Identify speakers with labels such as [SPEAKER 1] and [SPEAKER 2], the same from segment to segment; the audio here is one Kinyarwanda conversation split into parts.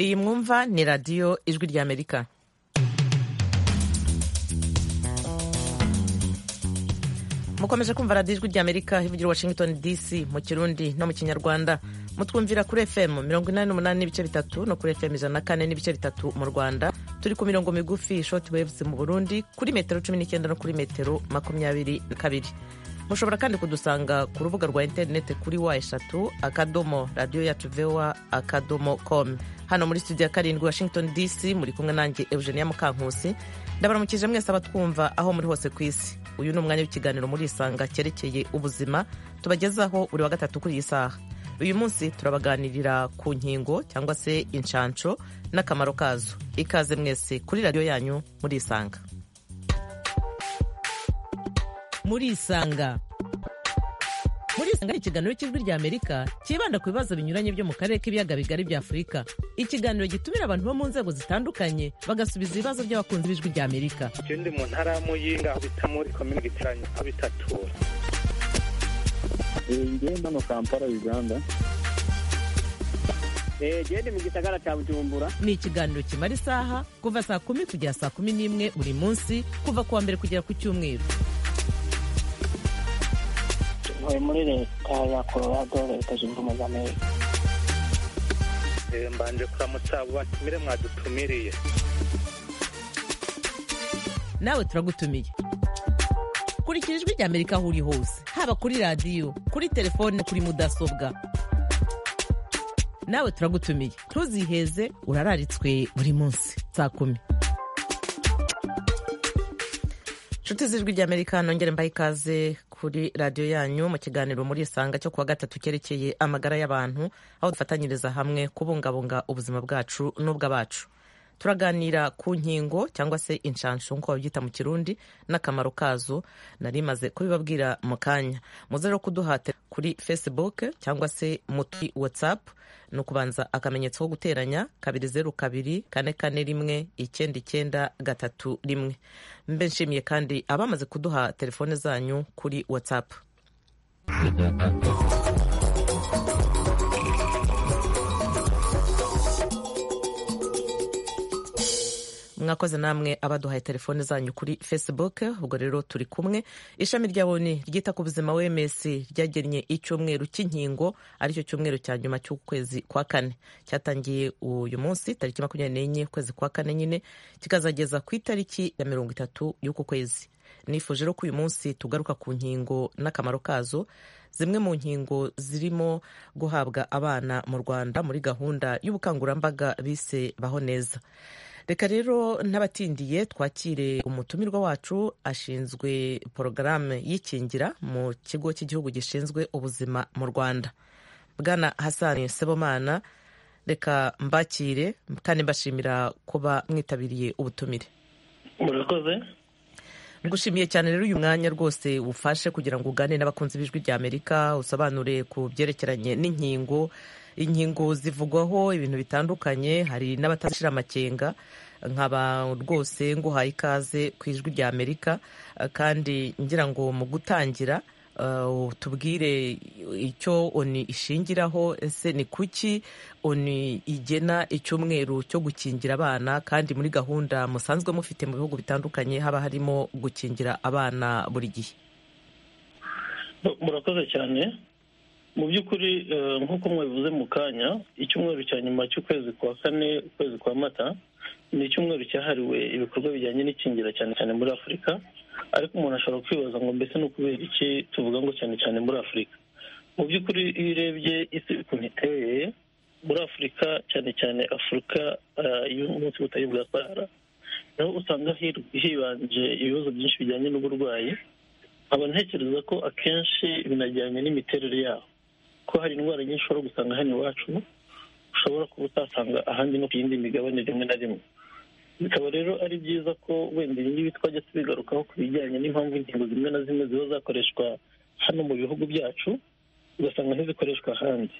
[SPEAKER 1] iyi mwumva ni radiyo ijwi ry'amerika mukomeje kumva radiyo ijwi ry'amerika ivugira washington dc mu kirundi no mu kinyarwanda mutwumvira kuri fm mirongo inani n'umunani n'ibice bitatu no kuri fm ijana na kane n'ibice bitatu mu rwanda turi ku mirongo migufi short waves mu burundi kuri metero cumi n'icyenda no kuri metero makumyabiri na kabiri mushobora kandi kudusanga ku rubuga rwa interinete kuri wa eshatu akadomo radiyo yacu vewa akadomo com hano muri studio ya karindwi washington dc muri kumwe nanjye eugenia mukankusi ndabaramukije mwese abatwumva aho muri hose ku isi uyu ni umwanya w'ikiganiro muri isanga cyerekeye ubuzima tubagezaho buri wa gatatu kuri iyi saha uyu munsi turabaganirira ku nkingo cyangwa se inshansho n'akamaro kazo ikaze mwese kuri radiyo yanyu muri isanga muri isanga muri isanga ni ikiganiro cy'ijwi ry'amerika cyibanda ku bibazo binyuranye byo mu karere k'ibiyaga bigari bya afurika ikiganiro gitumira abantu bo mu nzego zitandukanye bagasubiza ibibazo by'abakunzi b'ijwi ry'amerika
[SPEAKER 2] icyo ndi mu ntara y'amuyinga aho bita muri komini gitaranye aho bita tura
[SPEAKER 3] ngiye hano kampala uganda
[SPEAKER 4] gende mu gisagara cya bujumbura
[SPEAKER 1] ni ikiganiro kimara isaha kuva saa kumi kugera saa kumi n'imwe buri munsi kuva ku wa mbere kugera ku cyumweru
[SPEAKER 5] ntuye muri leta ya colorado leta zunze ubumwe za amerika
[SPEAKER 2] mbanje kuramutsa abo batumire mwadutumiriye
[SPEAKER 1] nawe turagutumiye kurikira ijwi rya amerika aho uri hose haba kuri radiyo kuri telefone no kuri mudasobwa nawe turagutumiye ntuziheze urararitswe buri munsi saa kumi inshuti z'ijwi ry'amerika nongere mbaha ikaze kuri radiyo yanyu mu kiganiro muri isanga cyo kuwa gatatu cyerekeye amagara y'abantu aho dufatanyiriza hamwe kubungabunga ubuzima bwacu n'ubw'abacu turaganira ku nkingo cyangwa se inshanshu nk'uko babyita mu kirundi n'akamaro kazo nari maze kubibabwira mu kanya muze rero kuduhatira kuri facebook cyangwa se muri whatsapp ni ukubanza akamenyetso ko guteranya kabiri zeru kabiri kane kane rimwe icyenda icyenda gatatu rimwe mbe nshimiye kandi abamaze kuduha telefone zanyu kuri whatsapp mwakoze namwe abaduhaye telefone zanyu kuri facebook ubwo rero turi kumwe ishami rya boni ryita ku buzima wms ryagennye icyumweru cy'inkingo aricyo cyumweru cya nyuma cy'ukwezi kwa kane cyatangiye uyu munsi tariki makumyabiri n'enye ukwezi kwa kane nyine kikazageza ku itariki ya mirongo itatu y'uku kwezi nifuje rero ko uyu munsi tugaruka ku nkingo n'akamaro kazo zimwe mu nkingo zirimo guhabwa abana mu rwanda muri gahunda y'ubukangurambaga bise baho neza reka rero n'abatindiye twakire umutumirwa wacu ashinzwe porogaramu y'ikingira mu kigo cy'igihugu gishinzwe ubuzima mu rwanda bwana hasani sebomana reka mbakire kandi mbashimira kuba mwitabiriye ubutumire
[SPEAKER 6] murakoze
[SPEAKER 1] ngushimiye cyane rero uyu mwanya rwose ufashe kugira ngo ugane n'abakunzi b'ijwi rya amerika usobanure ku byerekeranye n'inkingo inkingo zivugwaho ibintu bitandukanye hari n'abatashira amakenga nkaba rwose nguhaye ikaze ku ijwi rya amerika kandi ngira ngo mu gutangira tubwire icyo oni ishingiraho ese ni kuki oni igena icyumweru cyo gukingira abana kandi muri gahunda musanzwe mufite mu bihugu bitandukanye haba harimo gukingira abana buri gihe
[SPEAKER 6] murakoze cyane mu by'ukuri nk'uko mwabivuze mu kanya icyumweru cya nyuma cy'ukwezi kwa kane ukwezi kwa mata ni icyumweru cyahariwe ibikorwa bijyanye n'ikingira cyane cyane muri afurika ariko umuntu ashobora kwibaza ngo mbese ni ukubera iki tuvuga ngo cyane cyane muri afurika mu by'ukuri iyo urebye isi ukuntu iteye muri afurika cyane cyane afurika y'umunsi butayu bwa sahara naho usanga hibanje ibibazo byinshi bijyanye n'uburwayi nkaba ntekereza ko akenshi binajyanye n'imiterere yaho ko hari indwara nyinshi ushobora gusanga hano iwacu ushobora kuba utasanga ahandi no ku yindi migabane rimwe na rimwe bikaba rero ari byiza ko wenda ibi ngibi twajya tubigarukaho ku bijyanye n'impamvu ingingo zimwe na zimwe ziba zakoreshwa hano mu bihugu byacu ugasanga ntizikoreshwa ahandi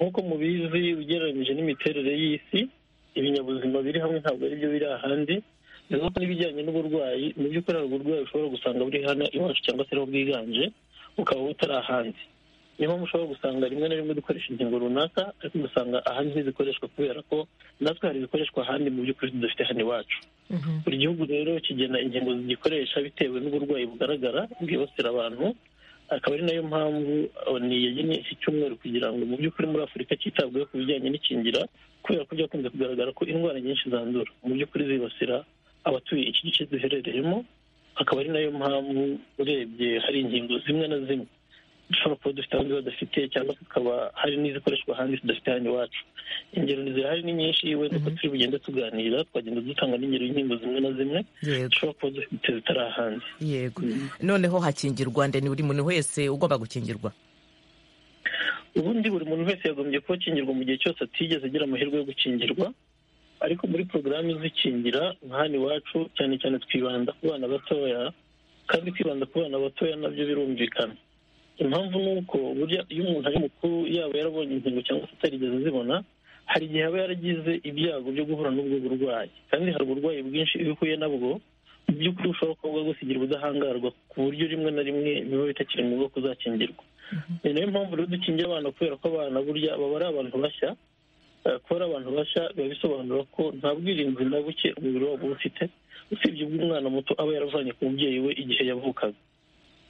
[SPEAKER 6] nk'uko mubizi ugereranyije n'imiterere y'isi ibinyabuzima biri hamwe ntabwo ari byo biri ahandi bivuga ko n'ibijyanye n'uburwayi mu by'ukuri hari uburwayi ushobora gusanga buri hano iwacu cyangwa se ariho bwiganje bukaba butari ahandi niyo mpamvu ushobora gusanga rimwe na rimwe dukoresha ingingo runaka ariko ugasanga ahandi ntizikoreshwa kubera ko natwe hari ibikoreshwa ahandi mu by'ukuri dufite hano iwacu buri gihugu rero kigena ingingo zigikoresha bitewe n'uburwayi bugaragara bwibasira abantu akaba ari nayo mpamvu oni yagennye iki cyumweru kugira ngo mu by'ukuri muri afurika cyitabweho ku bijyanye n'ikingira kubera ko byakunze kugaragara ko indwara nyinshi zandura mu by'ukuri zibasira abatuye iki gice duherereyemo akaba ari nayo mpamvu urebye hari ingingo zimwe na zimwe dushobora kuba dufite abandi badafite cyangwa tukaba hari n'izikoreshwa ahandi tudafite hano iwacu ingero zirahari ni nyinshi wenda uko turi bugende tuganira twagenda dutanga n'ingero y'inkingo zimwe na zimwe
[SPEAKER 1] yego
[SPEAKER 6] dushobora kuba dufite zitari ahandi
[SPEAKER 1] yego noneho hakingirwa ndende buri muntu wese ugomba gukingirwa
[SPEAKER 6] ubundi buri muntu wese yagombye kuba akingirwa mu gihe cyose atigeze agira amahirwe yo gukingirwa ariko muri porogaramu izikingira nka hano iwacu cyane cyane twibanda ku bana batoya kandi kwibanda ku bana batoya nabyo birumvikana impamvu ni uko burya iyo umuntu ari mukuru yaba yarabonye inkingo cyangwa se atarigeze azibona hari igihe aba yaragize ibyago byo guhura n'ubwo burwayi kandi hari uburwayi bwinshi iyo uhuye nabwo mu by'ukuri ushobora kuba bwagusigira ubudahangarwa ku buryo rimwe na rimwe biba bitakiri ngombwa kuzakingirwa ni nayo mpamvu rero dukingira abana kubera ko abana burya baba ari abantu bashya eh, kuba ari abantu bashya biba bisobanura ko nta bwirinzi na buke umubiri wabo uba ufite usibye ubw'umwana muto aba yaravanye ku mubyeyi we igihe yavukaga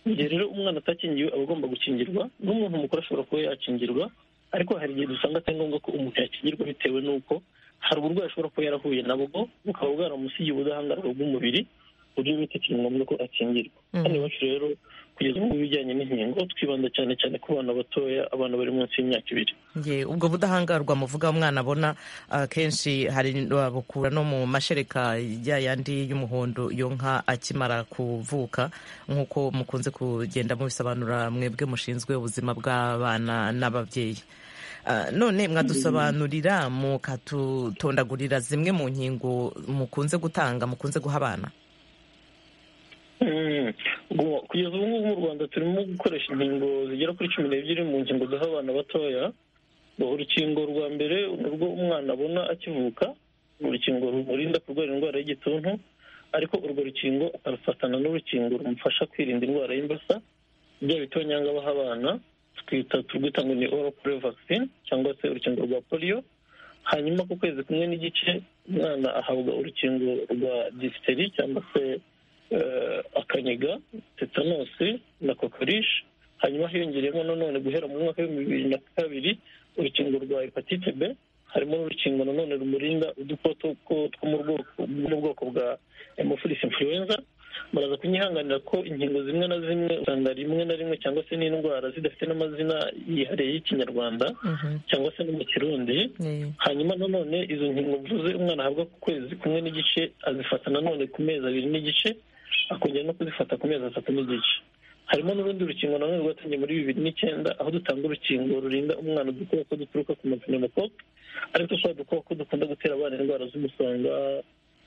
[SPEAKER 6] mu gihe rero umwana atakingiwe aba agomba gukingirwa n'umuntu mukuru ashobora kuba yakingirwa ariko hari igihe dusanga atari ngombwa ko umuntu yakingirwa bitewe n'uko hari uburwayi ashobora kuba yarahuye nabwo bukaba bwaramusigiye ubudahangarwa bw'umubiri ku buryo bitakiri ngombwa ko akingirwa hano iwacu rero kugeza ubu ibijyanye n'inkingo twibanda cyane cyane ku bana batoya abana bari munsi y'imyaka ibiri
[SPEAKER 1] Ye, ubwo budahangarwa muvuga umwana abona akenshi hari babukura no mu mashereka ya yandi y'umuhondo yo nka akimara kuvuka nk'uko mukunze kugenda mubisobanura mwebwe mushinzwe ubuzima bw'abana n'ababyeyi Ah, none mwadusobanurira mukatutondagurira zimwe mu nkingo mukunze gutanga mukunze guha abana
[SPEAKER 6] Mm. Ubu- kugeza ubu ngubu mu rwanda turimo gukoresha inkingo zigera kuri cumi n'ebyiri mu ngingo duha abana batoya Ngo urukingo rwa mbere ni urwo umwana abona akivuka ni urukingo rumurinda kurwara indwara y'igituntu ariko urwo rukingo akarufatana n'urukingo rumufasha kwirinda indwara y'imbasa bya bitonyanga baha abana twita turwita ngo ni oral polio vaccine cyangwa se urukingo rwa polio hanyuma ku kwezi kumwe n'igice umwana ahabwa urukingo rwa disiteri cyangwa se eh, akaniga tetanosi na kokorishi hanyuma hiyongereyemo nanone guhera mu mwaka w'ibihumbi bibiri na kabiri urukingo rwa hepatite b harimo n'urukingo nanone rumurinda udukoko two- two mu bwoko- mu bwoko bwa hemophilus influenza muraza kunyihanganira ko inkingo zimwe na zimwe usanga rimwe na rimwe cyangwa se n'indwara zidafite n'amazina yihariye y'ikinyarwanda cyangwa se no mu kirundi
[SPEAKER 1] Eh,
[SPEAKER 6] hanyuma nanone izo nkingo mvuze umwana ahabwa ku kwezi kumwe n'igice azifata nanone ku mezi abiri n'igice akongera no kuzifata ku mezi atatu n'igice harimo n'urundi rukingo nanone rwatangiye muri bibiri n'icyenda aho dutanga urukingo rurinda umwana udukoko duturuka ku mapinemokope ariko twa dukoko dukunda gutera abana indwara z'umusonga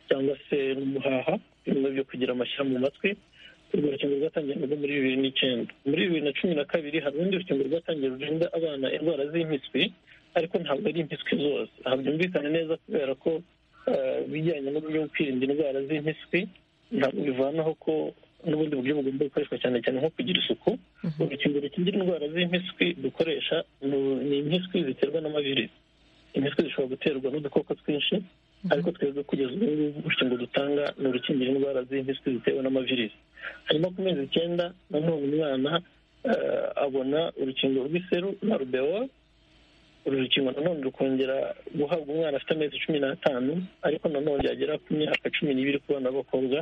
[SPEAKER 6] cyangwa se n'umuhaha bimwe byo kugira amashyira mu matwi urwo rukingo rwatangiye narwo muri bibiri n'icyenda muri bibiri na cumi na kabiri hari urundi rukingo rwatangiye rurinda abana indwara z'impiswi ariko ntabwo ari impiswi zose aha byumvikane neza kubera ko eh, ibijyanye n'uburyo bwo kwirinda indwara z'impiswi ntabwo bivanaho ko n'ubundi buryo bugomba gukoreshwa cyane cyane nko kugira isuku urukingo rukingira indwara z'impiswi dukoresha ni- ni impiswi ziterwa n'amavirisi impiswi zishobora guterwa n'udukoko twinshi ariko twebwe kugeza ubu ngubu urukingo dutanga ni urukingira indwara z'impiswi zitewe n'amavirisi hanyuma ku mezi icyenda nanone umwana eh, abona urukingo rw'iseru na rubewa uru rukingo nanone rukongera guhabwa umwana afite amezi cumi n'atanu ariko nanone yagera ku myaka cumi n'ibiri ku bana b'abakobwa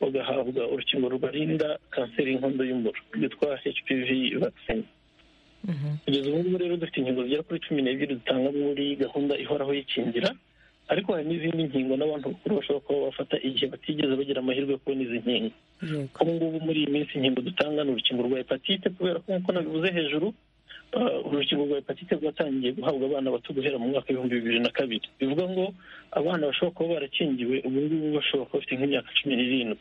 [SPEAKER 6] bagahabwa urukingo rubarinda kanseri y'inkondo y'umura rwitwa hpv vaccine
[SPEAKER 1] mhm.
[SPEAKER 6] kugeza ubu ngubu rero dufite inkingo zigera kuri cumi n'ebyiri dutanga muri gahunda ihoraho y'ikingira ariko hari n'izindi nkingo n'abantu bakuru bashobora kuba bafata igihe batigeze bagira amahirwe yo kubona izi nkingo
[SPEAKER 1] yego
[SPEAKER 6] ubu ngubu muri iyi minsi inkingo dutanga ni urukingo rwa hepatite kubera ko nk'uko nabivuze hejuru ah, urukingo rwa hepatite rwatangiye guhabwa abana bato guhera mu mwaka w'ibihumbi bibiri na kabiri bivuga ngo abana bashobora kuba barakingiwe ubu ngubu bashobora kuba bafite nk'imyaka cumi n'irindwi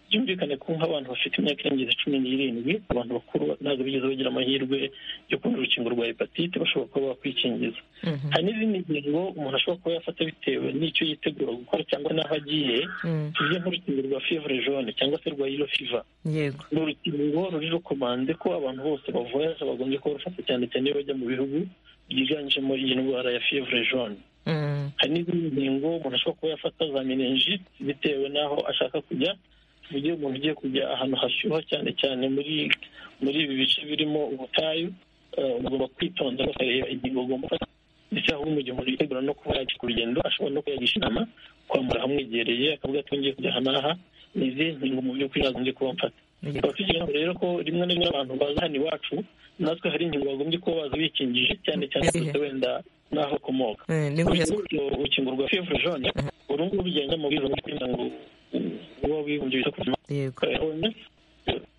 [SPEAKER 6] byumvikane ko nk'abantu bafite imyaka irengeje cumi n'irindwi abantu bakuru ntabwo bigeze bagira amahirwe yo kubona urukingo rwa hepatite bashobora kuba bakwikingiza hari n'izindi ngingo umuntu ashobora kuba yafata bitewe n'icyo yitegura gukora cyangwa n'aho agiye tuvuge nk'urukingo rwa fevre jaune cyangwa se rwa yellow fever
[SPEAKER 1] yego
[SPEAKER 6] ni urukingo ruri rekomande ko abantu bose bavuye bagombye kuba bafata cyane cyane iyo bajya mu bihugu byiganjemo iyi ndwara ya fevre jaune
[SPEAKER 1] Mm.
[SPEAKER 6] hari n'izindi ngingo umuntu ashobora kuba yafata za meningite bitewe n'aho ashaka kujya tuvuge umuntu ugiye kujya ahantu hashyuha cyane cyane muri muri ibi bice birimo ubutayu eh, ugomba kwitonda ukareba ingingo ugomba gufata ndetse ahubwo mu gihe umuntu yitegura no kuba yagiye ku rugendo ashobora no kuyagisha inama kwambara ahamwegereye akavuga ati ngiye kujya aha n'aha ni izihe ngingo mu by'ukuri nagombye kuba mfata
[SPEAKER 1] Yego.
[SPEAKER 6] tukaba tugira inama rero ko rimwe na rimwe abantu baza hano iwacu natwe hari ingingo bagombye kuba baza bikingije cyane cyane
[SPEAKER 1] Izihe?
[SPEAKER 6] bafite wenda n'aho ukomoka
[SPEAKER 1] Eh, ni huye
[SPEAKER 6] urukingo rwa fevre jaune uru nguru rugenda mu bwiza kugira ngo uba wibumbye wita ku buzima
[SPEAKER 1] yego
[SPEAKER 6] bwawe bwonyine.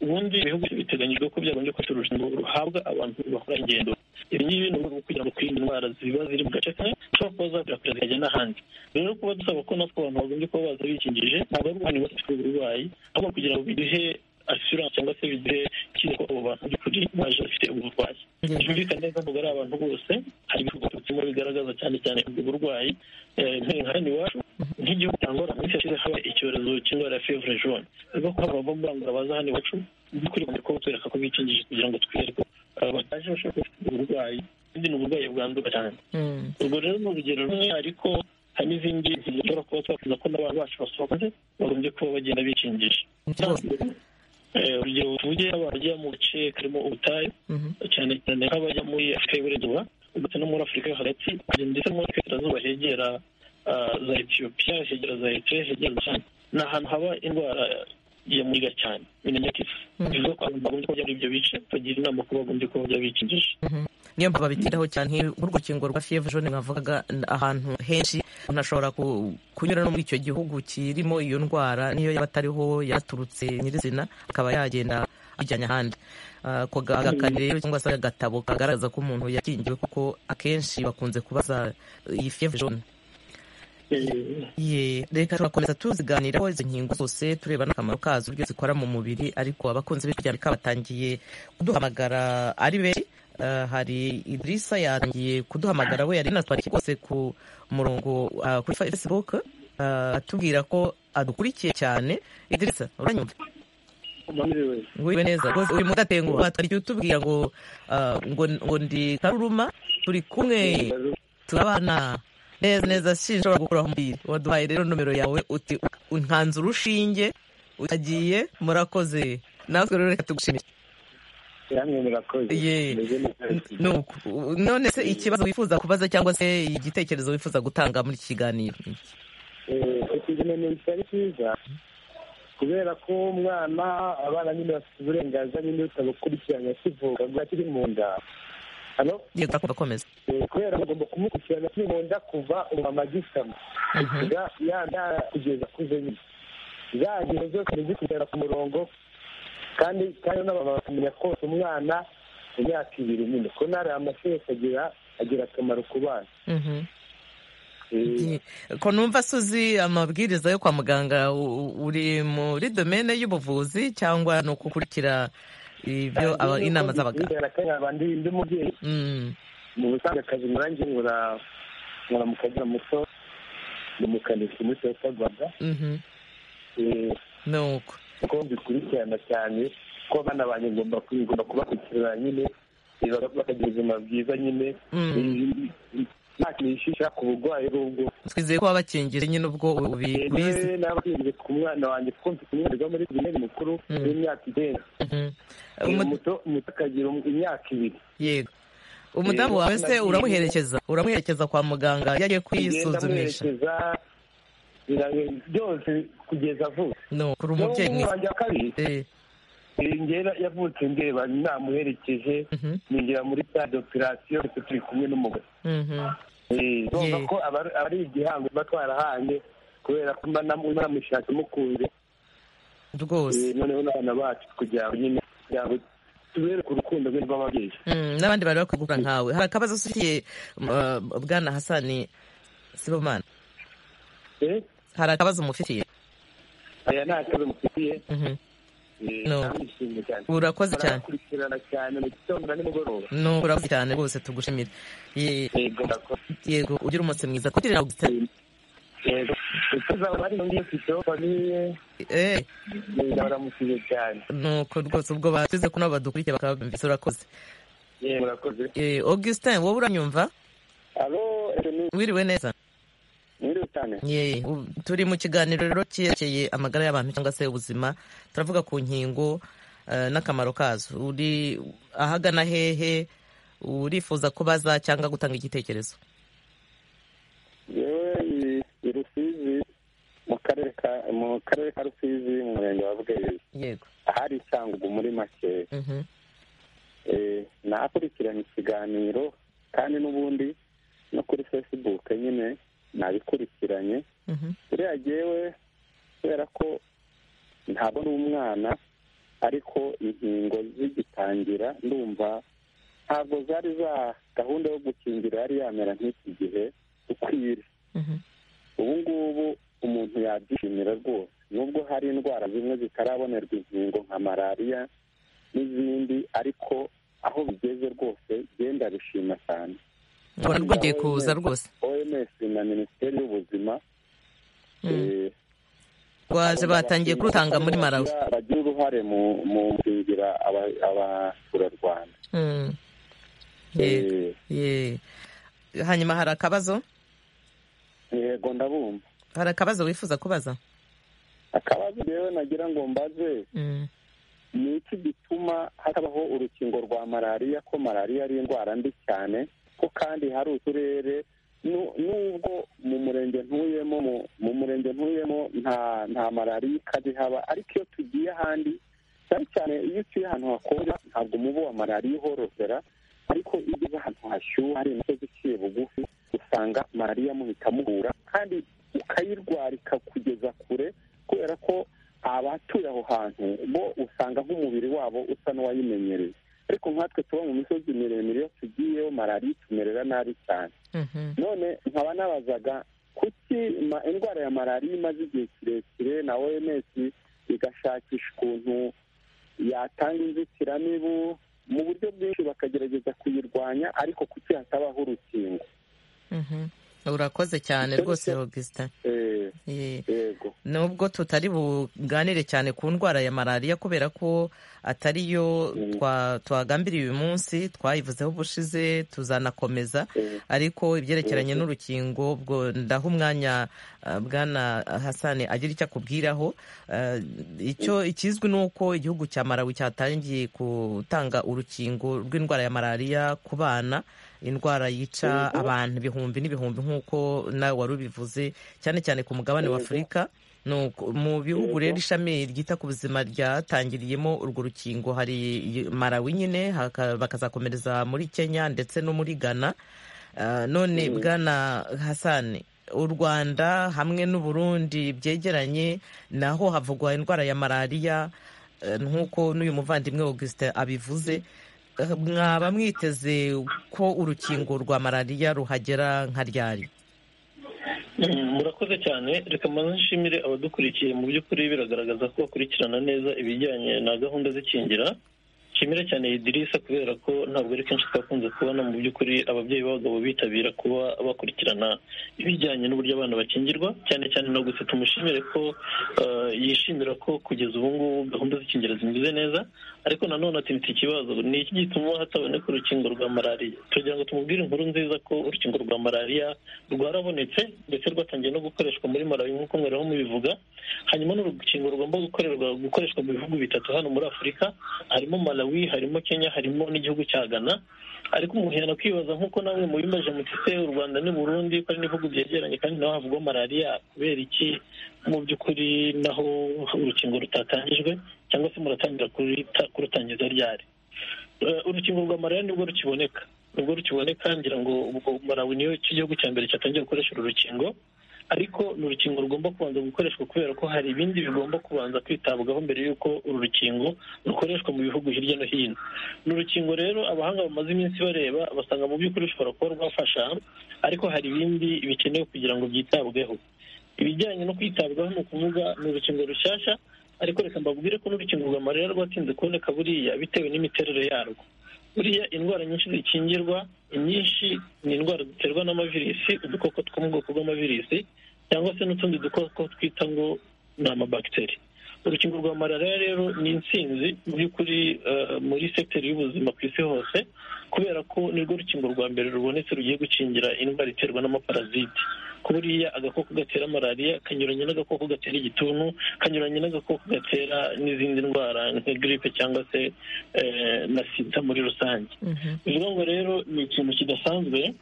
[SPEAKER 6] ubundi ibihugu biteganyijwe ko byagombye ko urukingo ruhabwa abantu bakora ingendo ibi ngibi ni uburyo bwo kugira ngo twirinde indwara ziba ziri mu gace kamwe zishobora kuba zakwirakwira zikajya n'ahandi rero kuba dusaba ko natwe abantu bagombye kuba baza bikingije ntabwo ari uguhana ibibazo bafite uburwayi ahubwo kugira ngo biduhe assurance cyangwa se biduhe icyizere ko abo bantu by'ukuri baje bafite ubu burwayi
[SPEAKER 1] Yego.
[SPEAKER 6] byumvikane neza ngo ari abantu bose hari ibikorwa turimo bigaragaza cyane cyane ubwo burwayi Eh, nk'iyo hano iwacu nk'igihugu cyangwa mu minsi yashize haba icyorezo cy'indwara ya fevre jaune rero ko abantu bava mbangura baza hano iwacu by'ukuri bagomba kuba batwereka ko bikingije kugira ngo twizere ko eh, bataje bashobora kuba bafite uburwayi kandi ni uburwayi bwandura cyane
[SPEAKER 1] Mm.
[SPEAKER 6] ubwo rero ni urugero rumwe ariko hari n'izindi ngingo dushobora kuba twakiza ko n'abantu bacu basohotse bagombye kuba bagenda bikingisha
[SPEAKER 1] Rwose.
[SPEAKER 6] Eh, urugero tuvuge abajya mu gace karimo ubutayu
[SPEAKER 1] Mhm.
[SPEAKER 6] cyane cyane nk'abajya muri afurika y'iburengerazuba ndetse no muri afurika yo hagati kugeza ndetse no muri afurika y'iburengerazuba hegera ah, za etiyopiya hegera za eritrea hegera za sudani ni ahantu haba indwara ya muyiga cyane imenyekeza
[SPEAKER 1] Mhm.
[SPEAKER 6] bivuga ko abantu bagombye kuba bajya muri ibyo bice bagira inama ko bagombye kuba bajya bikingisha
[SPEAKER 1] niyo mpamvu babitiraho cyane nk'uru- nk'urukingo rwa fievre jaune nkavugaga n- ahantu henshi umuntu ashobora ku- kunyura no muri icyo gihugu kirimo iyo ndwara niyo yaba atariho yaturutse nyirizina akaba yagenda ajyanye ahandi Ah, ako ga- agakari rero cyangwa se agatabo kagaragaza ko umuntu yakingiwe kuko akenshi bakunze kubaza iyi fievre jaune
[SPEAKER 6] Eh,
[SPEAKER 1] Ye, reka turakomeza tuziganiraho izo nkingo zose tureba n'akamaro kazo uburyo zikora mu mubiri ariko abakunzi b'ijwi ry'Amerika batangiye kuduhamagara ari benshi Eh, hari Idrisa yatangiye kuduhamagara we yari natwarikiye rwose ku murongo ah, kuri fa- Facebook ah, atubwira ko adukurikiye cyane Idrisa uranyumva
[SPEAKER 3] Mwiriwe.
[SPEAKER 1] nguwe neza rwose uyu mudatenguha twarikiye utubwira ngo ah, ngo ngo ndi karuruma turi kumwe turabana neza neza sinshobora gukuraho umubiri waduhaye rero nomero yawe uti unkanze urushinge utagiye murakoze natwe rero reka tugushimire
[SPEAKER 3] Namwe murakoze.
[SPEAKER 1] Ye.
[SPEAKER 3] Meze neza.
[SPEAKER 1] Ni uku. none se ikibazo wifuza kubaza cyangwa se igitekerezo wifuza gutanga muri iki kiganiro
[SPEAKER 3] Eh, ikiganiro kitari cyiza kubera ko umwana abana nyine bafite uburenganzira nyine butabukurikirana kivuka ubwo akiri mu nda Hano,
[SPEAKER 1] yego urakumva komeza
[SPEAKER 3] eh, kubera ko ugomba kumukurikirana akiri mu nda kuva umumama agisama
[SPEAKER 1] Mhm.
[SPEAKER 3] Ya- ya- ya- kugeza akuze nyine za ngingo zose ni zikurikirana ku murongo kandi kandi n'abamama bakamenya kose umwana mu myaka ibiri nyine ko ntari amasereka agira agira akamaro ku bana
[SPEAKER 1] Mhm. Ye.
[SPEAKER 3] Eh,
[SPEAKER 1] ko numva suzi amabwiriza yo kwa muganga u- u- uri muri domene y'ubuvuzi cyangwa ni ukukurikira ibyo aba- inama z'abaganga
[SPEAKER 3] Bigaragara ko ari abantu ndi umubyeyi
[SPEAKER 1] Mm.
[SPEAKER 3] mu busanzwe akazi murangi nkora nkora mu kagira muto ni umukanishi muri toyota rwanda
[SPEAKER 1] Mhm.
[SPEAKER 3] Eh,
[SPEAKER 1] ni uko
[SPEAKER 3] ko mbikurikirana cyane ko abana banjye ngomba ku- ngomba kubakurikirana nyine eh, baka- bakagira ubuzima bwiza nyine
[SPEAKER 1] Mm.
[SPEAKER 3] Eh, eh, nta kintu gishisha ku burwayi ubwo
[SPEAKER 1] twizeye ko wabakingije nyine ubwo ubi- ubizi
[SPEAKER 3] yewe nabakinze ku mwana wanjye kuko mfite umwihariko muri pirimeri mukuru
[SPEAKER 1] Mm.
[SPEAKER 3] w'imyaka icyenda
[SPEAKER 1] Mhm.
[SPEAKER 3] Eh,
[SPEAKER 1] Umu-
[SPEAKER 3] muto muto akagira um- imyaka ibiri
[SPEAKER 1] yego umudamu wawe se uramuherekeza uramuherekeza kwa muganga iyo agiye kwisuzumisha
[SPEAKER 3] kugenda amuherekeza byose kugeza vuba
[SPEAKER 1] no kuri umubyeyi
[SPEAKER 3] N'ubu
[SPEAKER 1] mwiza
[SPEAKER 3] wanjye wa kabiri
[SPEAKER 1] Eh,
[SPEAKER 3] eh, ngera yavutse ndeba namuherekeje
[SPEAKER 1] mhm,
[SPEAKER 3] ninjira muri stade operasiyo ndetse turi kumwe n'umugore
[SPEAKER 1] mhm.
[SPEAKER 3] Eh, urumva
[SPEAKER 1] Ye.
[SPEAKER 3] ko aba ari- aba ari igihango tuba twarahanye kubera ko mba namu- mba namushatse mukunze
[SPEAKER 1] rwose
[SPEAKER 3] Eh, noneho n'abana bacu kugira ngo nyine kugira ngo tubereke urukundo rwe rw'ababyeyi
[SPEAKER 1] Mm, n'abandi bari bakwiye gukora nkawe hari akabazo ufitiye uh, bwana hasani sibomana
[SPEAKER 3] Eh,
[SPEAKER 1] hari akabazo mufitiye
[SPEAKER 3] aya nta kibazo mufitiye
[SPEAKER 1] Mhm.
[SPEAKER 3] eh,
[SPEAKER 1] No.
[SPEAKER 3] ndamwishimiye cyane
[SPEAKER 1] urakoze cyane
[SPEAKER 3] barakurikirana cyane mu gitondo na nimugoroba
[SPEAKER 1] no urakoze cyane rwose tugushimira Ye-
[SPEAKER 3] yego murakoze
[SPEAKER 1] yego ugire umunsi mwiza kugira ngo
[SPEAKER 3] yego tuzaba bari mu mwifuzo famiye
[SPEAKER 1] eh
[SPEAKER 3] baramushyize cyane
[SPEAKER 1] nuko rwose ubwo bashyize kuno badukurikiye bakabyumvise urakoze
[SPEAKER 3] yewe murakoze
[SPEAKER 1] Eh, Augustin wowe uranyumva
[SPEAKER 2] alo ni
[SPEAKER 1] wiriwe neza
[SPEAKER 2] nyiri cyane
[SPEAKER 1] Ye, u- turi mu kiganiro rero cyerekeye amagara y'abantu cyangwa se ubuzima turavuga ku nkingo eh, n'akamaro kazo uri ahagana hehe urifuza kubaza cyangwa gutanga igitekerezo
[SPEAKER 2] yewe i- i rusizi mu karere ka mu karere ka rusizi mu murenge wa bweyi
[SPEAKER 1] yego
[SPEAKER 2] ahari isangugu muri make
[SPEAKER 1] Mhm.
[SPEAKER 2] eh, nakurikiranye ikiganiro kandi n'ubundi no kuri facebook nyine nabikurikiranye
[SPEAKER 1] Mhm.
[SPEAKER 2] buriya jyewe kubera ko ntabwo ari umwana ariko inkingo zigitangira ndumva ntabwo zari za gahunda yo gukingira yari yamera nk'iki gihe ukwiriye
[SPEAKER 1] Mhm.
[SPEAKER 2] ubu ngubu umuntu yabyishimira rwose nubwo hari indwara zimwe zitarabonerwa inkingo nka malariya n'izindi ariko aho bigeze rwose genda bishima cyane
[SPEAKER 1] ubona rwongeye kuza rwose
[SPEAKER 2] oms na minisiteri y'ubuzima
[SPEAKER 1] Mm.
[SPEAKER 2] eh,
[SPEAKER 1] rwaje batangiye kurutanga muri marawi
[SPEAKER 2] bagira uruhare mu mu gukingira aba- abaturarwanda
[SPEAKER 1] Mm. Yego,
[SPEAKER 2] Eh,
[SPEAKER 1] ye. hanyuma hari akabazo
[SPEAKER 2] yego ndabumva
[SPEAKER 1] hari akabazo wifuza kubaza
[SPEAKER 2] akabazo rero nagira ngo mbaze
[SPEAKER 1] Mm.
[SPEAKER 2] ni iki gituma hatabaho urukingo rwa malariya ko malariya ari indwara mbi cyane ko kandi hari uturere nu- nubwo mu murenge ntuyemo mu- mu murenge ntuyemo nta nta malariya ikaze haba ariko iyo tugiye ahandi cyane cyane iyo utuye ahantu hakonje ntabwo umubu wa malariya uhorotera ariko iyo ugeze ahantu hashyuha hari imisozi iciye bugufi usanga malariya muhita muhura kandi ukayirwara ikakugeza kure kubera ko abatuye aho hantu bo usanga nk'umubiri wabo usa n'uwayimenyereye ariko nkatwe tuba mu misozi miremire iyo tugiyeyo malariya itumerera nabi cyane
[SPEAKER 1] Mhm.
[SPEAKER 2] none nkaba nabazaga kuki ma- indwara ya malariya imaze igihe kirekire na oms igashakisha ukuntu yatanga inzitiramibu mu buryo bwinshi bakagerageza kuyirwanya ariko kuki hatabaho urukingo
[SPEAKER 1] Mhm. urakoze cyane rwose Augustin
[SPEAKER 2] Eh,
[SPEAKER 1] Ye.
[SPEAKER 2] yego
[SPEAKER 1] nubwo tutari buganire cyane ku ndwara ya malariya kubera ko atari yo twa- twagambiriye uyu munsi twayivuzeho ubushize tuzanakomeza
[SPEAKER 2] Eh,
[SPEAKER 1] ariko ibyerekeranye n'urukingo ubwo ndaha umwanya uh, bwana hasani agira icyo akubwiraho Uh, icyo ikizwi ni uko igihugu cya marawi cyatangiye gutanga urukingo rw'indwara ya malariya ku bana indwara yica abantu ibihumbi n'ibihumbi nk'uko nawe wari ubivuze cyane cyane ku mugabane wa afurika ni uko- mu bihugu rero ishami ryita ku buzima ryatangiriyemo urwo rukingo hari marawi nyine haka- bakazakomereza muri kenya ndetse no muri ghana Uh, none bwana hasani u rwanda hamwe n'u burundi byegeranye naho havugwa indwara ya malariya eh, nk'uko n'uyu muvandimwe augustin abivuze Eh, mwaba mwiteze ko urukingo rwa malariya ruhagera nka ryari
[SPEAKER 6] Mm, murakoze cyane reka mbanze nshimire abadukurikiye mu by'ukuri biragaragaza ko bakurikirana neza ibijyanye na gahunda z'ikingira nshimire cyane idirisa kubera ko ntabwo ari kenshi twakunze kubona mu by'ukuri ababyeyi b'abagabo bitabira kuba bakurikirana ibijyanye n'uburyo abana bakingirwa cyane cyane no gusa tumushimire ko eh, yishimira ko kugeza ubu ngubu gahunda z'ikingira zimeze neza ariko nanone atinitse ikibazo ni iki gituma hataboneka urukingo rwa malariya tugira ngo tumubwire inkuru nziza ko urukingo rwa malariya rwarabonetse ndetse rwatangiye no gukoreshwa muri malawi nk'uko mwari mubivuga hanyuma n'urukingo rugomba gukorerwa gukoreshwa mu bihugu bitatu hano muri afurika harimo malawi harimo kenya harimo n'igihugu cya ghana ariko umuntu yanakwibaza nk'uko namwe mubimaje mutise u rwanda n'u burundi ko ari n'ibihugu byegeranye kandi naho havugwa malariya kubera iki mu by'ukuri naho urukingo rutatangijwe cyangwa se muratangira kuruta- kurutangiza ryari Eh, urukingo rwa malariya nibwo rukiboneka nibwo rukiboneka ngira ngo ubwo malawi niyo cy'igihugu cya mbere cyatangiye gukoresha uru rukingo ariko ni urukingo rugomba kubanza gukoreshwa kubera ko hari ibindi bigomba kubanza kwitabwaho mbere y'uko uru rukingo rukoreshwa mu bihugu hirya no hino ni urukingo rero abahanga bamaze iminsi bareba basanga mu by'ukuri rushobora kuba rwafasha ariko hari ibindi bikenewe kugira ngo byitabweho ibijyanye no kwitabwaho ni ukuvuga ni urukingo rushyashya ariko reka mbabwire ko n'urukingo rwa malariya rwatinze kuboneka buriya bitewe n'imiterere yarwo buriya indwara nyinshi zikingirwa inyinshi ni indwara ziterwa n'amavirisi udukoko two mu bwoko bw'amavirisi cyangwa se n'utundi dukoko twita ngo ni amabagiteri urukingo rwa malariya rero ni insinzi mu by'ukuri muri sekiteri y'ubuzima ku isi hose kubera ko nirwo rukingo rwa mbere rubonetse rugiye gukingira indwara iterwa n'amaparaziti ku buriya agakoko gatera malariya kanyuranye n'agakoko gatera igituntu kanyuranye n'agakoko gatera n'izindi ndwara nka giripe cyangwa se na sida muri rusange bivuga ngo rero ni ikintu kidasanzwe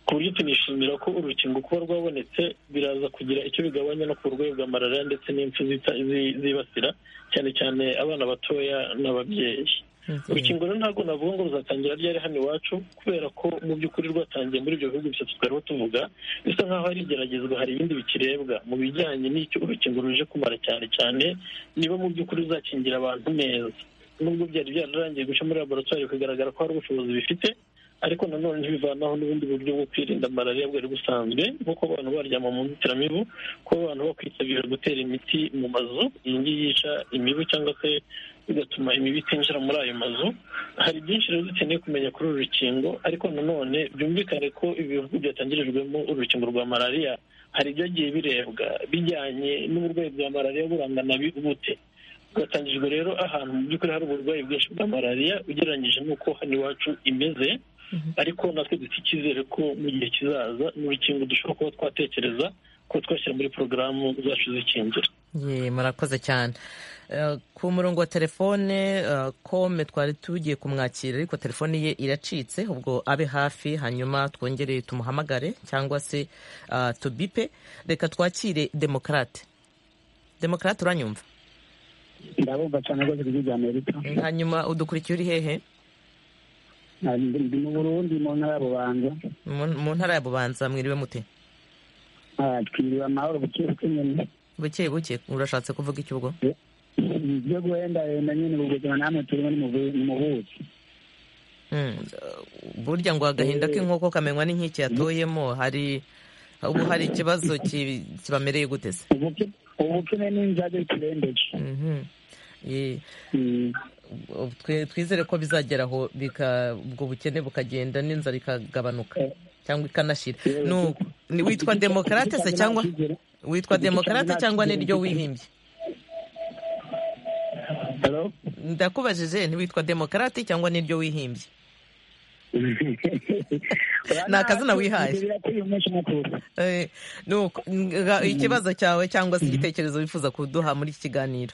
[SPEAKER 6] ku buryo tunishimira ko urukingo kuba rwabonetse biraza kugira icyo bigabanya no ku burwayi bwa malariya ndetse n'impfu zibasira cyane cyane abana batoya n'ababyeyi urukingo rero ntabwo navuga ngo ruzatangira ryari hano iwacu kubera ko mu by'ukuri rwatangiye muri ibyo bihugu bitatu twariho tuvuga bisa nk'aho hari igeragezwa hari ibindi bikirebwa mu bijyanye n'icyo urukingo ruje kumara cyane cyane niba mu by'ukuri ruzakingira abantu neza nubwo byari byararangiye guca muri laboratwari bigaragara ko hari ubushobozi bifite ariko nanone ntibivanaho n'ubundi buryo bwo kwirinda malariya bwari busanzwe nk'uko abantu baryama mu nzitiramibu kuba abantu bakwitabira gutera imiti mu mazu iyi ngiyi yica imibu cyangwa se bigatuma imibu itinjira muri ayo mazu hari byinshi rero dukeneye kumenya kuri uru rukingo ariko nanone byumvikane ko ibihugu byatangirijwemo urukingo rwa malariya hari ibyagiye birebwa bijyanye n'uburwayi bwa malariya burangana bute bwatangirijwe rero ahantu mu by'ukuri hari uburwayi bwinshi bwa malariya ugereranyije n'uko hano iwacu imeze ariko natwe dufite icyizere ko mu gihe kizaza ni urukingo dushobora kuba twatekereza ko twashyira muri porogaramu zacu zikingira
[SPEAKER 1] murakoze cyane ku murongo wa telefone kome twari tugiye kumwakira ariko telefone ye iracitse ubwo abe hafi hanyuma twongere tumuhamagare cyangwa se tubipe reka twakire demokarate demokarate uranyumva
[SPEAKER 7] ndabumva cyane rwose ijwi rya amerika
[SPEAKER 1] hanyuma udukurikiye uri hehe
[SPEAKER 7] ndi mu burundi mu ntara ya bubanza
[SPEAKER 1] mu ntara ya bubanza mwiriwe mute
[SPEAKER 7] twiriwe amahoro buke buke nyine
[SPEAKER 1] buke buke urashatse kuvuga iki ubwo
[SPEAKER 7] ibyo guhenda yenda nyine ubuzima namwe turimo ni mu buki
[SPEAKER 1] burya ngo agahinda k'inkoko kamenywa n'inkike yatoyemo hari ubu hari ikibazo kibamereye guteze
[SPEAKER 7] ubukene n'inzage turembeje
[SPEAKER 1] twizere ko bizagera aho ubwo bukene bukagenda n'inzara ikagabanuka cyangwa ikanashira witwa demokarate se cyangwa witwa demokarate cyangwa niryo wihimbye ndakubajije ntiwitwa demokarate cyangwa niryo wihimbye ni akazina wihaye ikibazo cyawe cyangwa se igitekerezo wifuza kuduha muri iki kiganiro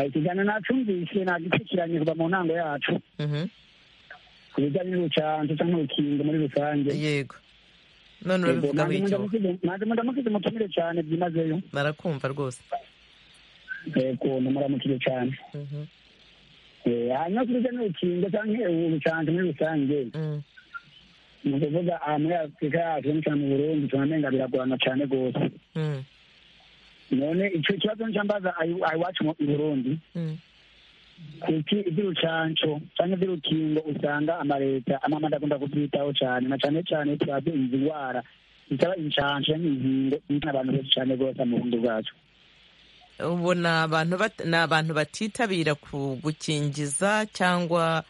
[SPEAKER 7] ikiganiro nacumvise ntabwo ikurikiranirwa mu ntango yacu ku bijyanye n'ubucanza cyangwa urukingo muri rusange
[SPEAKER 1] yego none urabivugaho icyo
[SPEAKER 7] nanjye ndamukize umutumire cyane byimazeyo
[SPEAKER 1] barakumva rwose
[SPEAKER 7] yego ndamuramukije cyane hanyuma ku bijyanye n'urukingo cyangwa ubucanza muri rusange ni ukuvuga muri afurika yacu cyane cyane mu burundi tunamenga biragorana cyane rwose none icyo kibazo ncambaza iwacu mu burundi kuki iby'urucanco cyangwa iby'urukingo usanga amaleta amamanda agomba kubyitaho cyane na cyane cyane turazi izi ndwara zitaba incanco cyangwa inkingo ni abantu benshi cyane rwose mu burundi bwacu
[SPEAKER 1] ubu ni abantu batitabira gukingiza cyangwa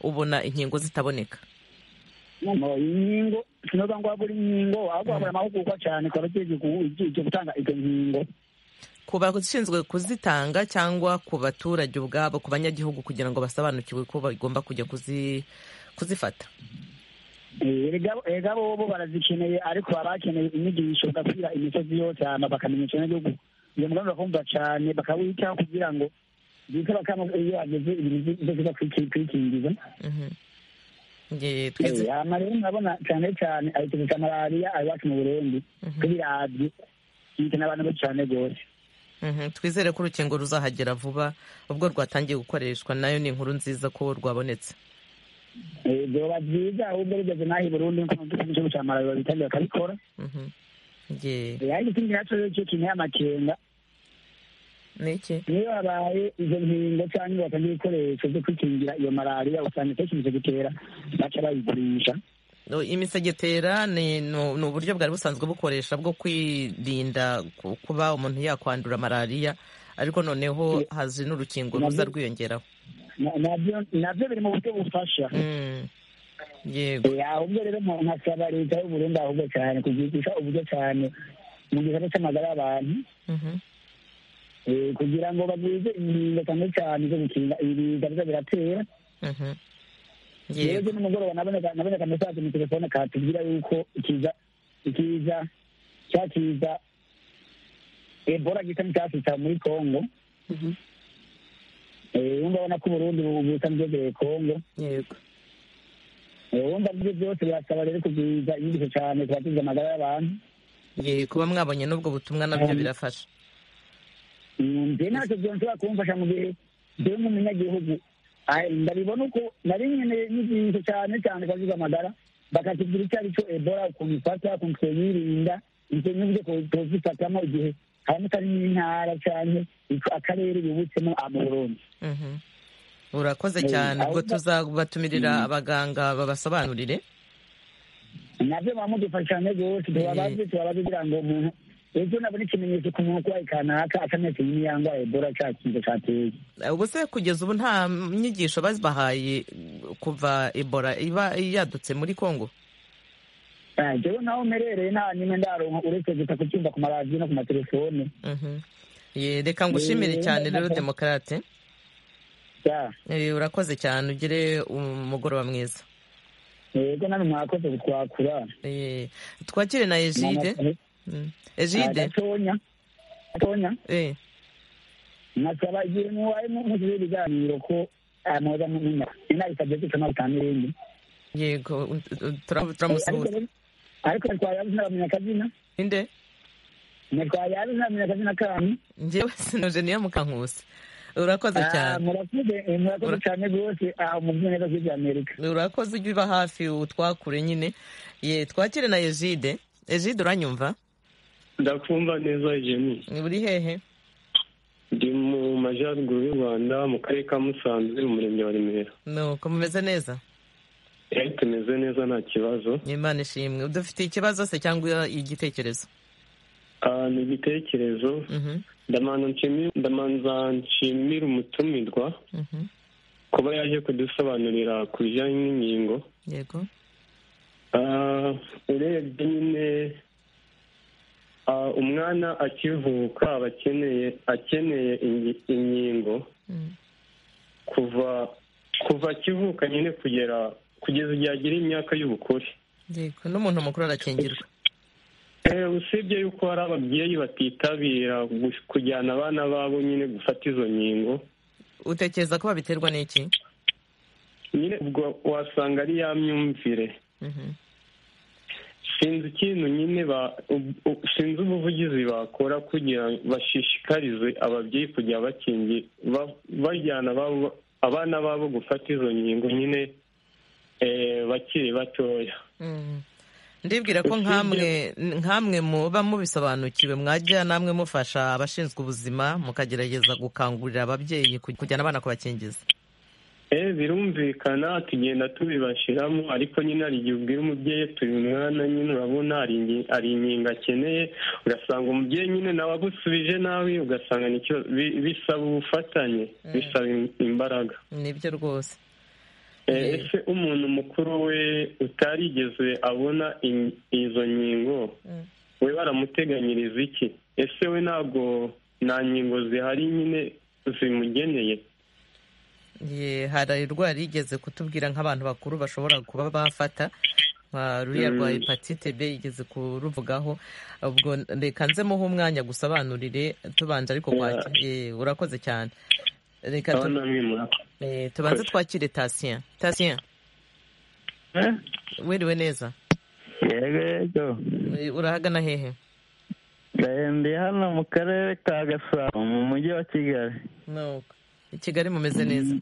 [SPEAKER 1] ubona inkingo zitaboneka
[SPEAKER 7] inkingo sinoza ngo wabura inkingo ahubwo wabura amahugurwa cyane ku bagiye gutanga izo nkingo
[SPEAKER 1] ku bashinzwe kuzitanga cyangwa ku baturage ubwabo ku banyagihugu kugira ngo basobanukirwe ko bagomba kujya kuzifata
[SPEAKER 7] erega bo barazikeneye ariko baba bakeneye inyigisho bagakwira imisozi yose hama bakamenya ikintu gihugu iyo mugambi bakumva cyane bakawitaho kugira ngo bite bakama iyo bageze ibintu byo kwikingiza amarero murabona cyane cyane ahita gusa malariya iwacu mu burundi tubirazi yita n'abantu benshi cyane rwose
[SPEAKER 1] twizere ko urukingo ruzahagera vuba ubwo rwatangiye gukoreshwa nayo ni inkuru nziza ko rwabonetse
[SPEAKER 7] byoba byiza ahubwo rugeze n'aho i burundi nk'igihugu cya malariya babitangira bakabikora ariko ikindi nacyo rero cyo kintu y'amakenga
[SPEAKER 1] niki
[SPEAKER 7] niyo habaye izo nkingo cyangwa inyubako n'ibikoresho byo kwikingira iyo malariya usanga itekereje gutera baca bayigurisha
[SPEAKER 1] imisegetera ni ni- ni uburyo bwari busanzwe bukoresha bwo kwirinda ku- kuba umuntu yakwandura malariya ariko noneho hazi n'urukingo ruza rwiyongeraho
[SPEAKER 7] Na- nabyo nabyo biri mu buryo bufasha
[SPEAKER 1] Mm. yego
[SPEAKER 7] Eh, ahubwo rero nka- nkasaba leta y'uburundi ahubwo cyane kuzigisha uburyo cyane mu gisata cy'amagara y'abantu
[SPEAKER 1] Mhm.
[SPEAKER 7] eh, kugira ngo bagwize ingingo cyane cyane zo gukinga ibiza biza biratera
[SPEAKER 1] Mhm.
[SPEAKER 7] rero
[SPEAKER 1] yego
[SPEAKER 7] ejo nimugoroba naboneka naboneka mesaje mu telefone katubwira yuko ikiza ikiza cya kiza ebola gisa n'icyasitsa muri kongo Eh, wumva abona ko uburundi butambyegeye kongo
[SPEAKER 1] yego
[SPEAKER 7] Eh, wumva muri byose birasaba rero kugwiza inyigisho cyane kubatiza amagara y'abantu
[SPEAKER 1] yego kuba mwabonye n'ubwo butumwa nabyo birafasha
[SPEAKER 7] njye ntacyo byonshobora kumfasha mu gihe njyewe nk'umunyagihugu ayi, ndabibona uko nari nkeneye inyigisho cyane cyane kubatiza amagara bakatubwira icyo ari cyo ebola ukuntu ifata ukuntu twiyirinda ndetse n'uburyo two- twozifatamo igihe haramutse ari nk'intara cyane akarere yubutsemo amurundi
[SPEAKER 1] Mhm. urakoze
[SPEAKER 7] Eh,
[SPEAKER 1] cyane ubwo
[SPEAKER 7] ahubwo-
[SPEAKER 1] tuzabatumirira abaganga babasobanurire
[SPEAKER 7] nabyo bamudufasha cyane rwose tubabaze tubabaze kugira ngo umuntu ejo nabona ikimenyetso ku muntu urwaye kanaka atametse n'iyango ebola cya kintu cyateye
[SPEAKER 1] Eh, ubu se kugeza ubu nta nyigisho babahaye kuva ebola iba yadutse muri congo
[SPEAKER 7] Ah, jewe naho merereye nta nyine ndaronka uretse gusa kucyumva ku maradiyo no ku matelefone
[SPEAKER 1] Mhm. Ye, reka ngushimire
[SPEAKER 7] Eh,
[SPEAKER 1] cyane rero
[SPEAKER 7] nako.
[SPEAKER 1] demokarate
[SPEAKER 7] Ya,
[SPEAKER 1] Eh, urakoze cyane ugire umugoroba mwiza
[SPEAKER 7] yego nani mwakoze kutwakura
[SPEAKER 1] Eh, twakire na egide Mm. egide
[SPEAKER 7] gatonya gatonya
[SPEAKER 1] Eh,
[SPEAKER 7] nasaba igihe mubaye muzize ibiganiro ko ah, mwoza mumenya inabisabye gucamo bitamurindi
[SPEAKER 1] yego un- un- tura- turamusuhuza
[SPEAKER 7] ariko ntitwayabuze ntamenya akazina
[SPEAKER 1] inde
[SPEAKER 7] ntitwayabuze ntamenya akazina kanyu
[SPEAKER 1] njyewe sinuje niyo mukankusi urakoze
[SPEAKER 7] Ah,
[SPEAKER 1] cyane
[SPEAKER 7] murakoze eh, murakoze
[SPEAKER 1] Ura-
[SPEAKER 7] cyane rwose aha umuvunyi neza kuri bya amerika
[SPEAKER 1] urakoze ujya uba hafi utwakure nyine ye twakire na egide egide uranyumva
[SPEAKER 8] ndakumva neza jemi
[SPEAKER 1] ni buri hehe
[SPEAKER 8] ndi mu majyaruguru y'u rwanda mu karere ka musanze mu murenge wa remera
[SPEAKER 1] nuko mumeze neza
[SPEAKER 8] Eh, tumeze neza nta kibazo
[SPEAKER 1] imana ishimwe dufite ikibazo se cyangwa igitekerezo
[SPEAKER 8] Ah, ni igitekerezo
[SPEAKER 1] Mhm,
[SPEAKER 8] ndamanza nshimi- ndamanza nshimira umutumirwa
[SPEAKER 1] mhm.
[SPEAKER 8] kuba yaje kudusobanurira ku bijyanye n'inkingo
[SPEAKER 1] yego
[SPEAKER 8] Ah, urebye nyine ah, umwana akivuka aba akeneye akeneye ingi- inkingo
[SPEAKER 1] Mm.
[SPEAKER 8] kuva kuva akivuka nyine kugera kugeza igihe agira imyaka y'ubukure
[SPEAKER 1] yego n'umuntu mukuru arakingirwa
[SPEAKER 8] Eh, usibye yuko hari ababyeyi batitabira gu- kujyana abana babo nyine gufata izo nkingo
[SPEAKER 1] utekereza ko babiterwa n'iki
[SPEAKER 8] nyine ubwo wasanga ari ya myumvire
[SPEAKER 1] Mhm,
[SPEAKER 8] sinzi ikintu nyine ba- u- u- sinzi ubuvugizi bakora kugira ngo bashishikarize ababyeyi kujya bakingi ba- bajyana ababo- abana babo gufata izo nkingo nyine eh, bakiri batoya
[SPEAKER 1] mhm. ndibwira ko nkamwe nkamwe muba mubisobanukiwe mwajya namwe mufasha abashinzwe ubuzima mukagerageza gukangurira ababyeyi kuj- kujyana abana kubakingiza
[SPEAKER 8] Eh, birumvikana tugenda tubibashiramo ariko nyine hari igihe ubwira umubyeyi ati uyu mwana nyine urabona hari ingi- hari inkingo akeneye ugasanga umubyeyi nyine nawe agusubije nabi ugasanga nicyo bi- bisaba ubufatanye bisaba im- imbaraga
[SPEAKER 1] nibyo rwose
[SPEAKER 8] Eh,
[SPEAKER 1] Yeah.
[SPEAKER 8] ese umuntu mukuru we utarigeze abona in- izo nkingo
[SPEAKER 1] Mm.
[SPEAKER 8] we baramuteganyiriza iki ese we ntabwo nta nkingo zihari nyine zimugeneye
[SPEAKER 1] Ye, hari rwa rigeze kutubwira nk'abantu bakuru bashobora kuba bafata nka ruriya rwa
[SPEAKER 8] Mm.
[SPEAKER 1] hepatite b igeze kuruvugaho ubwo reka nze muhe umwanya gusobanurire tubanje ariko
[SPEAKER 8] Yeah.
[SPEAKER 1] kwaki- ye, urakoze cyane reka tu-
[SPEAKER 8] abana bamwe murakoze
[SPEAKER 1] eh, tubanze
[SPEAKER 8] Koze.
[SPEAKER 1] twakire tasiyen tasiyen wiriwe neza
[SPEAKER 9] yego yego
[SPEAKER 1] Eh, urahagana hehe
[SPEAKER 9] ndi hano mu karere ka gasabo mu mujyi wa kigali
[SPEAKER 1] nuko i kigali mumeze neza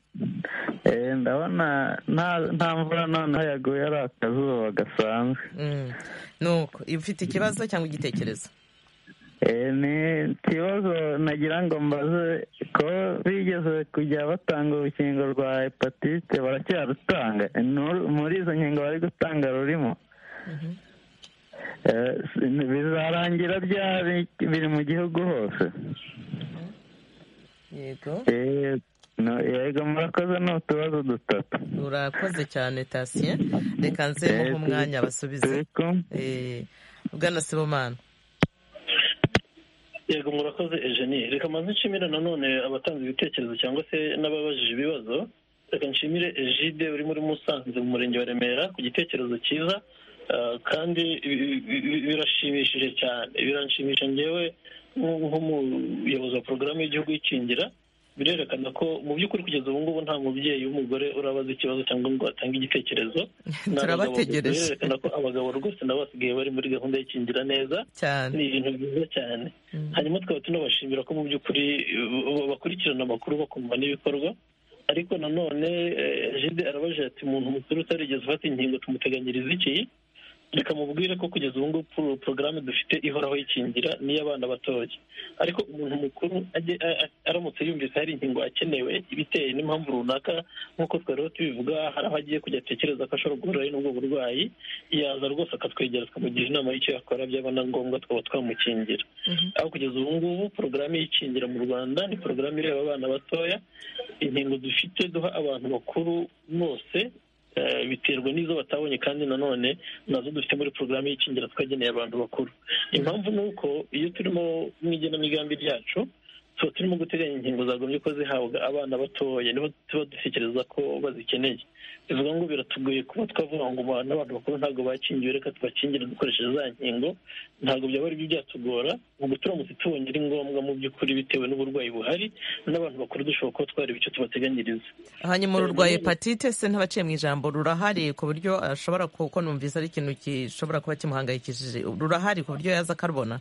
[SPEAKER 9] Eh, ndabona nta- nta mvura noneho yaguye ari akazuba gasanzwe
[SPEAKER 1] Mm. nuko ufite ikibazo cyangwa igitekerezo
[SPEAKER 9] ni ikibazo nagira ngo mbaze ko bigeze kujya batanga urukingo rwa hepatite baracyarutanga muri izo nkingo bari gutanga rurimo bizarangira ryari biri mu gihugu hose
[SPEAKER 1] yego
[SPEAKER 9] yego murakoze ni utubazo dutatu
[SPEAKER 1] urakoze cyane tasiye reka nzemo nk'umwanya basubize bwana sibomana
[SPEAKER 6] yego murakoze ejeni reka maze nshimire nanone abatanze ibitekerezo cyangwa se n'ababajije ibibazo reka nshimire ejide urimo uri musanze mu murenge wa remera ku gitekerezo cyiza kandi birashimishije cyane biranshimisha ngewe nk'umuyobozi wa porogaramu y'igihugu y'ikingira birerekana ko mu by'ukuri kugeza ubu ngubu nta mubyeyi w'umugore urabaza ikibazo cyangwa ngo atange igitekerezo
[SPEAKER 1] turabategereje
[SPEAKER 6] birerekana ko abagabo rwose nabo basigaye bari muri gahunda y'ikingira neza ni ibintu byiza cyane hanyuma tukaba tunabashimira ko mu by'ukuri bakurikirana amakuru bakumva n'ibikorwa ariko nanone jide arabaje ati umuntu mukuru utarigeze ufata inkingo tumuteganyiriza iki reka mubwire ko kugeza ubu ngubu porogaramu dufite ihoraho y'ikingira n'iy'abana batoya ariko umuntu mukuru aramutse yumvise hari inkingo akenewe ibiteye n'impamvu runaka nk'uko twariho tubivuga hari aho agiye kujya atekereza ko ashobora guhura n'ubwo burwayi yaza rwose akatwegera tukamugira inama y'icyo yakora byaba na ngombwa tukaba twamukingira aho kugeza ubu ngubu porogaramu y'ikingira mu rwanda ni porogaramu ireba abana batoya inkingo dufite duha abantu bakuru bose biterwa n'izo batabonye kandi nanone nazo dufite muri porogaramu y'ikingira twageneye abantu bakuru impamvu ni uko iyo turimo mu igenamigambi ryacu tuba turimo guteganya inkingo zagombye ko zihabwa abana batoya nibo tuba dutekereza ko bazikeneye bivuga ngo biratugoye kuba twavuga ngo n'abantu bakuru ntabwo bakingiwe reka tubakingire dukoresheje za nkingo ntabwo byaba ari byo byatugora mu guturamutse tubonye ari ngombwa mu by'ukuri bitewe n'uburwayi buhari n'abantu bakuru dushobora kuba twareba icyo tubateganyiriza
[SPEAKER 1] hanyuma ururwaye hepatite se ntabaciye mu ijambo rurahari ku buryo ashobora kuko numvise ari ikintu gishobora kuba kimuhangayikishije rurahari ku buryo yaza akarubona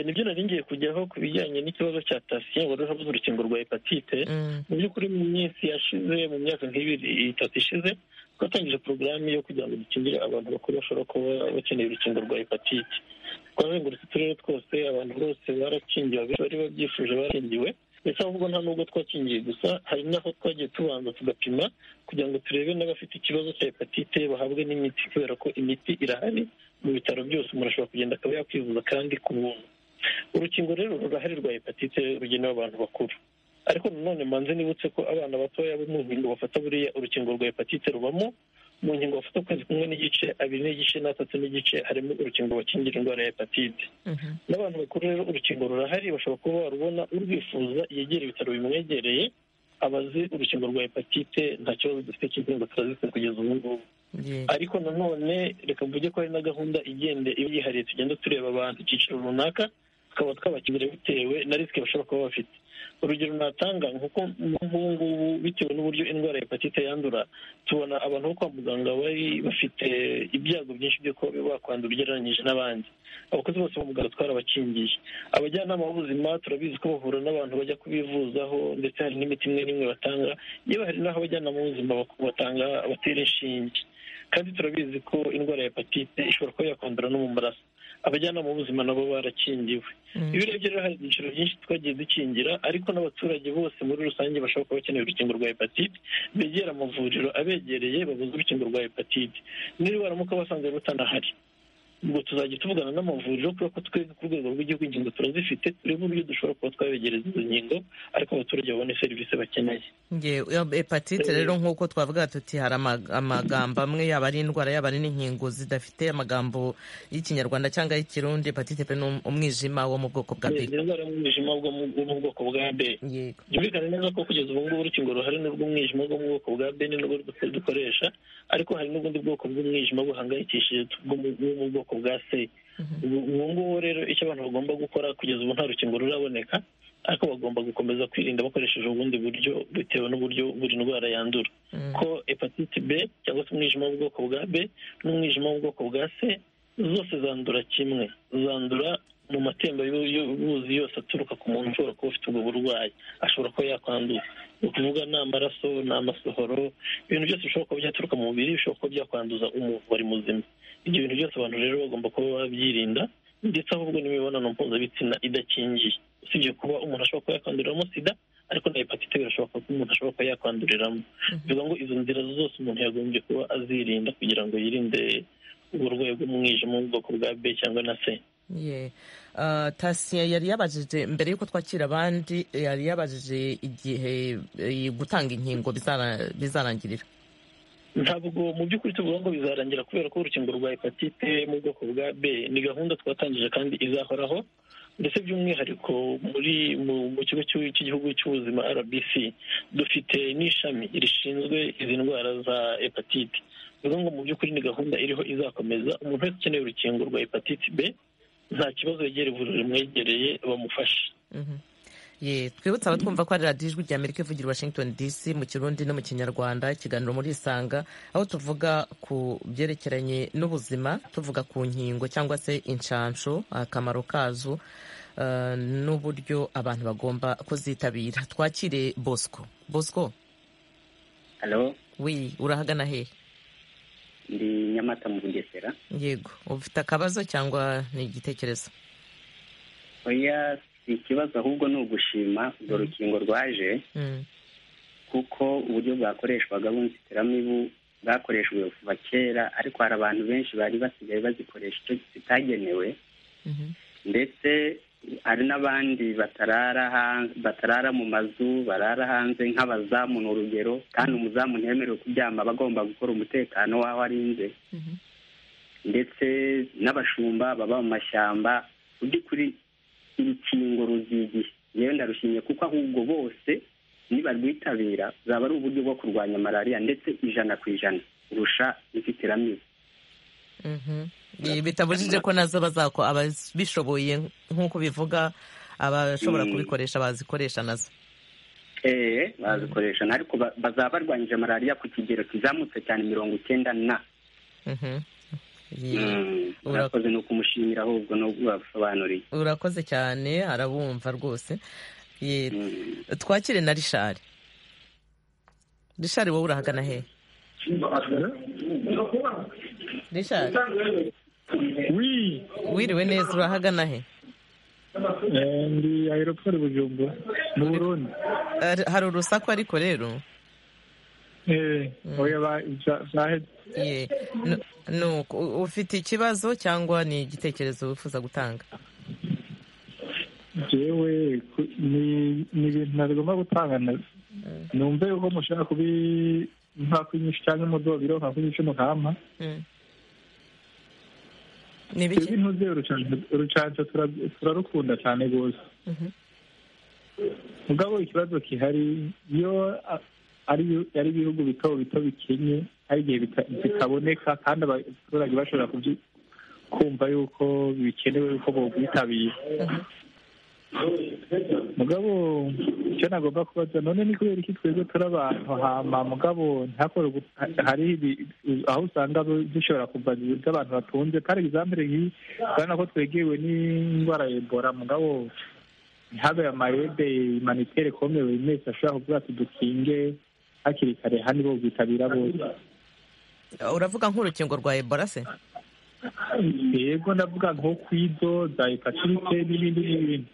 [SPEAKER 6] nibyo nari ngiye kujyaho ku bijyanye n'ikibazo cya tasiye wari urabuze urukingo rwa hepatite mu by'ukuri mu minsi yashize mu myaka nk'ibiri itatu ishize twatangije porogaramu yo kugira ngo dukingire abantu bakuru bashobora kuba bakeneye urukingo rwa hepatite twazengurutse uturere twose abantu bose barakingiwe abenshi bari babyifuje barakingiwe ndetse ahubwo nta n'ubwo twakingiye gusa hari n'aho twagiye tubanza tugapima kugira ngo turebe n'abafite ikibazo cya hepatite bahabwe n'imiti kubera ko imiti irahari mu bitaro byose umuntu ashobora kugenda akaba yakwivuza kandi ku buntu urukingo rero rurahari rwa hepatite rugenewe abantu bakuru ariko nanone manze nibutse ko abana batoya bo mu nkingo bafata buriya urukingo rwa hepatite rubamo mu nkingo bafata ukwezi kumwe n'igice abiri n'igice n'atatu n'igice harimo urukingo bakingira indwara ya hepatite n'abantu bakuru rero urukingo rurahari bashobora kuba barubona urwifuza yegera ibitaro bimwegereye abazi urukingo rwa hepatite nta kibazo dufite cy'inkingo turazifite kugeza ubu ngubu ariko nanone reka mvuge ko hari na gahunda igende iba yihariye tugenda tureba abantu icyiciro runaka tukaba twabakigura bitewe na risike bashobora kuba bafite urugero natanga nk'uko nk'ubu ngubu bitewe n'uburyo indwara ya hepatite yandura tubona abantu bo kwa muganga bari bafite ibyago byinshi byo kuba bakwandura ugereranyije n'abandi abakozi bose bo muganga twarabakingiye abajyanama b'ubuzima turabizi ko bahura n'abantu bajya kubivuzaho ndetse hari n'imiti imwe n'imwe batanga yewe hari n'aho abajyanama b'ubuzima batanga batera inshinge kandi turabizi ko indwara ya hepatite ishobora kuba yakwandura no mu maraso abajyanama b'ubuzima nabo barakingiwe iyo urebye rero hari ibyiciro byinshi twagiye dukingira ariko n'abaturage bose muri rusange bashobora kuba bakeneye urukingo rwa hepatite begera amavuriro abegereye babuze urukingo rwa hepatite niba baramuka basanze rutanahari ubwo tuzajya tuvugana n'amavuriro kubera ko twebwe ku rwego rw'igihugu ingingo turazifite turebe uburyo dushobora kuba twabegereza izo nkingo ariko abaturage babone serivisi bakeneye
[SPEAKER 1] hepatite rero nk'uko twavuga tuti hari amagambo amwe yaba ari indwara yaba ari n'inkingo zidafite amagambo y'ikinyarwanda cyangwa y'ikirundi hepatite pe ni umwijima wo mu bwoko bwa
[SPEAKER 6] b indwara y'umwijima wo mu bwoko bwa b byumvikane neza ko kugeza ubu ngubu urukingo ruhari n'urw'umwijima wo mu bwoko bwa b ni n'urwo dukoresha ariko hari n'ubundi bwoko bw'umwijima buhangayikishije mu bwoko bwoko bwa se ubu ngubu rero icyo abantu bagomba gukora kugeza ubu nta rukingo ruraboneka ariko bagomba gukomeza kwirinda bakoresheje ubundi buryo bitewe n'uburyo buri ndwara yandura ko hepatite b cyangwa se umwijima w'ubwoko bwa b n'umwijima w'ubwoko bwa c zose zandura kimwe zandura mu matemba y'ubuzi yose aturuka ku muntu ushobora kuba ufite ubwo burwayi ashobora kuba yakwandura ni ukuvuga ni amaraso ni amasohoro ibintu byose bishobora kuba byaturuka mu mubiri bishobora kuba byakwanduza umuntu wari muzima ibyo bintu byose abantu rero bagomba kuba babyirinda ndetse ahubwo n'imibonano mpuzabitsina idakingiye usibye kuba umuntu ashobora kuba yakanduriramo sida ariko na hepatite birashoboka ko umuntu ashobora kuba yakwanduriramo bivuga ngo izo nzira zose umuntu yagombye kuba azirinda kugira ngo yirinde uburwayi bw'umwijima mu bwoko bwa b cyangwa na c
[SPEAKER 1] tasiye yari yabajije mbere y'uko twakira abandi yari yabajije igihe gutanga inkingo bizarangirira
[SPEAKER 6] ntabwo mu by'ukuri tuvuga ngo bizarangira kubera ko urukingo rwa hepatite mu bwoko bwa b ni gahunda twatangije kandi izahoraho ndetse by'umwihariko muri mu kigo cy'igihugu cy'ubuzima rbc dufite n'ishami rishinzwe izi ndwara za hepatite bivuga ngo mu by'ukuri ni gahunda iriho izakomeza umuntu wese ukeneye urukingo rwa hepatite b nta kibazo yegera ivuriro rimwegereye bamufashe
[SPEAKER 1] twibutse abatwumva ko ari radiyo ijwi ry'amerika ivugira washington dc mu kirundi no mu kinyarwanda ikiganiro muri isanga aho tuvuga ku byerekeranye n'ubuzima tuvuga ku nkingo cyangwa se inshansho akamaro kazo n'uburyo abantu bagomba kuzitabira twakire bosco bosco wi urahagana hehe
[SPEAKER 10] ndi nyamata mu bugesera
[SPEAKER 1] yego ufite akabazo cyangwa ni igitekerezo
[SPEAKER 10] oya ikibazo ahubwo ni ugushima urwo rukingo rwaje kuko uburyo bwakoreshwaga bw'inzitiramibu bwakoreshejwe kuva kera ariko hari abantu benshi bari basigaye bazikoresha icyo zitagenewe ndetse hari n'abandi batarara mu mazu barara hanze nk'abazamu ni urugero kandi umuzamu ntiyemerewe kuryama aba agomba gukora umutekano w'aho arinze ndetse n'abashumba baba mu mashyamba mu by'ukuri urukingo ruzigiye yewe ndarushimye kuko ahubwo bose nibarwitabira zaba ari uburyo bwo kurwanya malariya ndetse ijana ku ijana kurusha inzitiramibu
[SPEAKER 1] bitabujije ko nazo bazako ababishoboye nk'uko bivuga abashobora kubikoresha bazikoresha nazo
[SPEAKER 10] eee bazikoresha ariko bazaba barwanyije malariya ku kigero kizamutse cyane mirongo icyenda na urakoze ni ukumushimira ahubwo no basobanuriye
[SPEAKER 1] urakoze cyane arabumva rwose twakire na rishari rishari wowe urahagana hehe rishari wiriwe neza urahagana he
[SPEAKER 11] ndi aeroport bujumbura mu burundi
[SPEAKER 1] hari urusaku ariko rero ufite ikibazo cyangwa ni igitekerezo wifuza gutanga
[SPEAKER 11] yewe ni ibintu ntagomba gutanga numve yuko mushobora kuba nkakwinyisha cyangwa umudobiro nkakwinyisha umukamba twebwe ntuzi urucanco turarukunda cyane rwose mugabo ikibazo gihari iyo ari ibihugu bito bito bikenye hari igihe bitaboneka kandi abaturage bashobora kumva yuko bikenewe yuko bobwitabira mugabo icyo nagomba kubaza none ni kubera iki twebwe turi abantu hama mugabo ntakore hari aho usanga zishobora kuva z'abantu batunze kandi egizambere nk'iyi urabona ko twegewe n'indwara ya ebola mugabo ntihabe amayede imanitere kome buri wese ashobora kuvuga ati dukinge hakiri kare hano bo bwitabira bose
[SPEAKER 1] uravuga nk'urukingo rwa ebola se
[SPEAKER 11] yego ndavuga nko kwizo za hepatite n'ibindi n'ibindi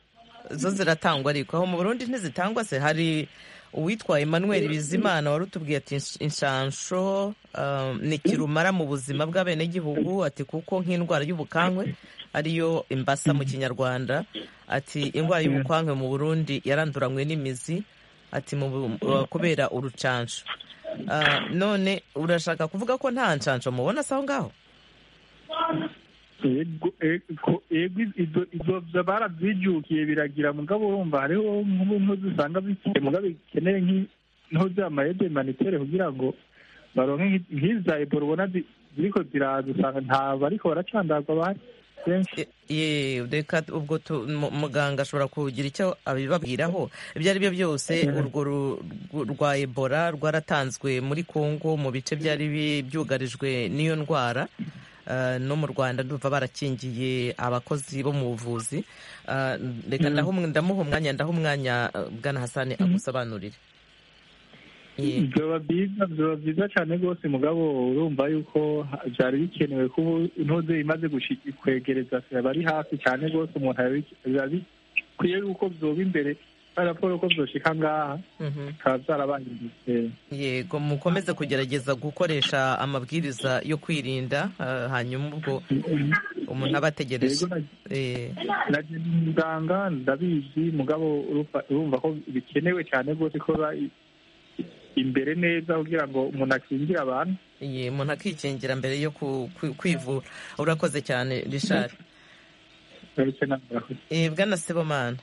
[SPEAKER 1] zo ziratangwa ariko aho mu burundi ntizitangwa se hari uwitwa emmanuel bizimana wari utubwiye ati inshansho ni kirumara mu buzima bw'abenegihugu ati kuko nk'indwara y'ubukankwe ariyo imbasa mu kinyarwanda ati indwara y'ubukankwe mu burundi yaranduranywe n'imizi ati kubera urucanco none urashaka kuvuga ko nta nshansho mubona se aho ngaho
[SPEAKER 11] izo barazijyukiye biragira mugabo urumva hariho nk'intuzi usanga bikeye mugabo bikeneye nk'intuzi amayede manitere kugira ngo baronke nk'iza ebola ubona ziriko ziraza usanga nta bariko baracandagwa abandi
[SPEAKER 1] reka ubwo muganga ashobora kugira icyo abibabwiraho ibyo ari byo byose urwo rwa ebola rwaratanzwe muri congo mu bice byari byugarijwe n'iyo ndwara no mu rwanda ndumva barakingiye abakozi bo mu buvuzi reka ndamuha umwanya ndaha umwanya bwana hasani amusobanurire
[SPEAKER 11] byoba byiza byoba byiza cyane rwose mugabo urumva yuko byari bikenewe ko intuze imaze kwegereza abari hafi cyane rwose umuntu biba bikwiye yuko byoba imbere raporo ko byoshika ngaha bikaba byarabangirije
[SPEAKER 1] yego mukomeze kugerageza gukoresha amabwiriza yo kwirinda hanyuma ubwo umuntu aba ategereje
[SPEAKER 11] nagenda umuganga ndabizi mugabo urumva ko bikenewe cyane rwose ko imbere neza kugira ngo umuntu akingire abantu
[SPEAKER 1] umuntu akikingira mbere yo kwivura urakoze cyane rishari bwana sebomana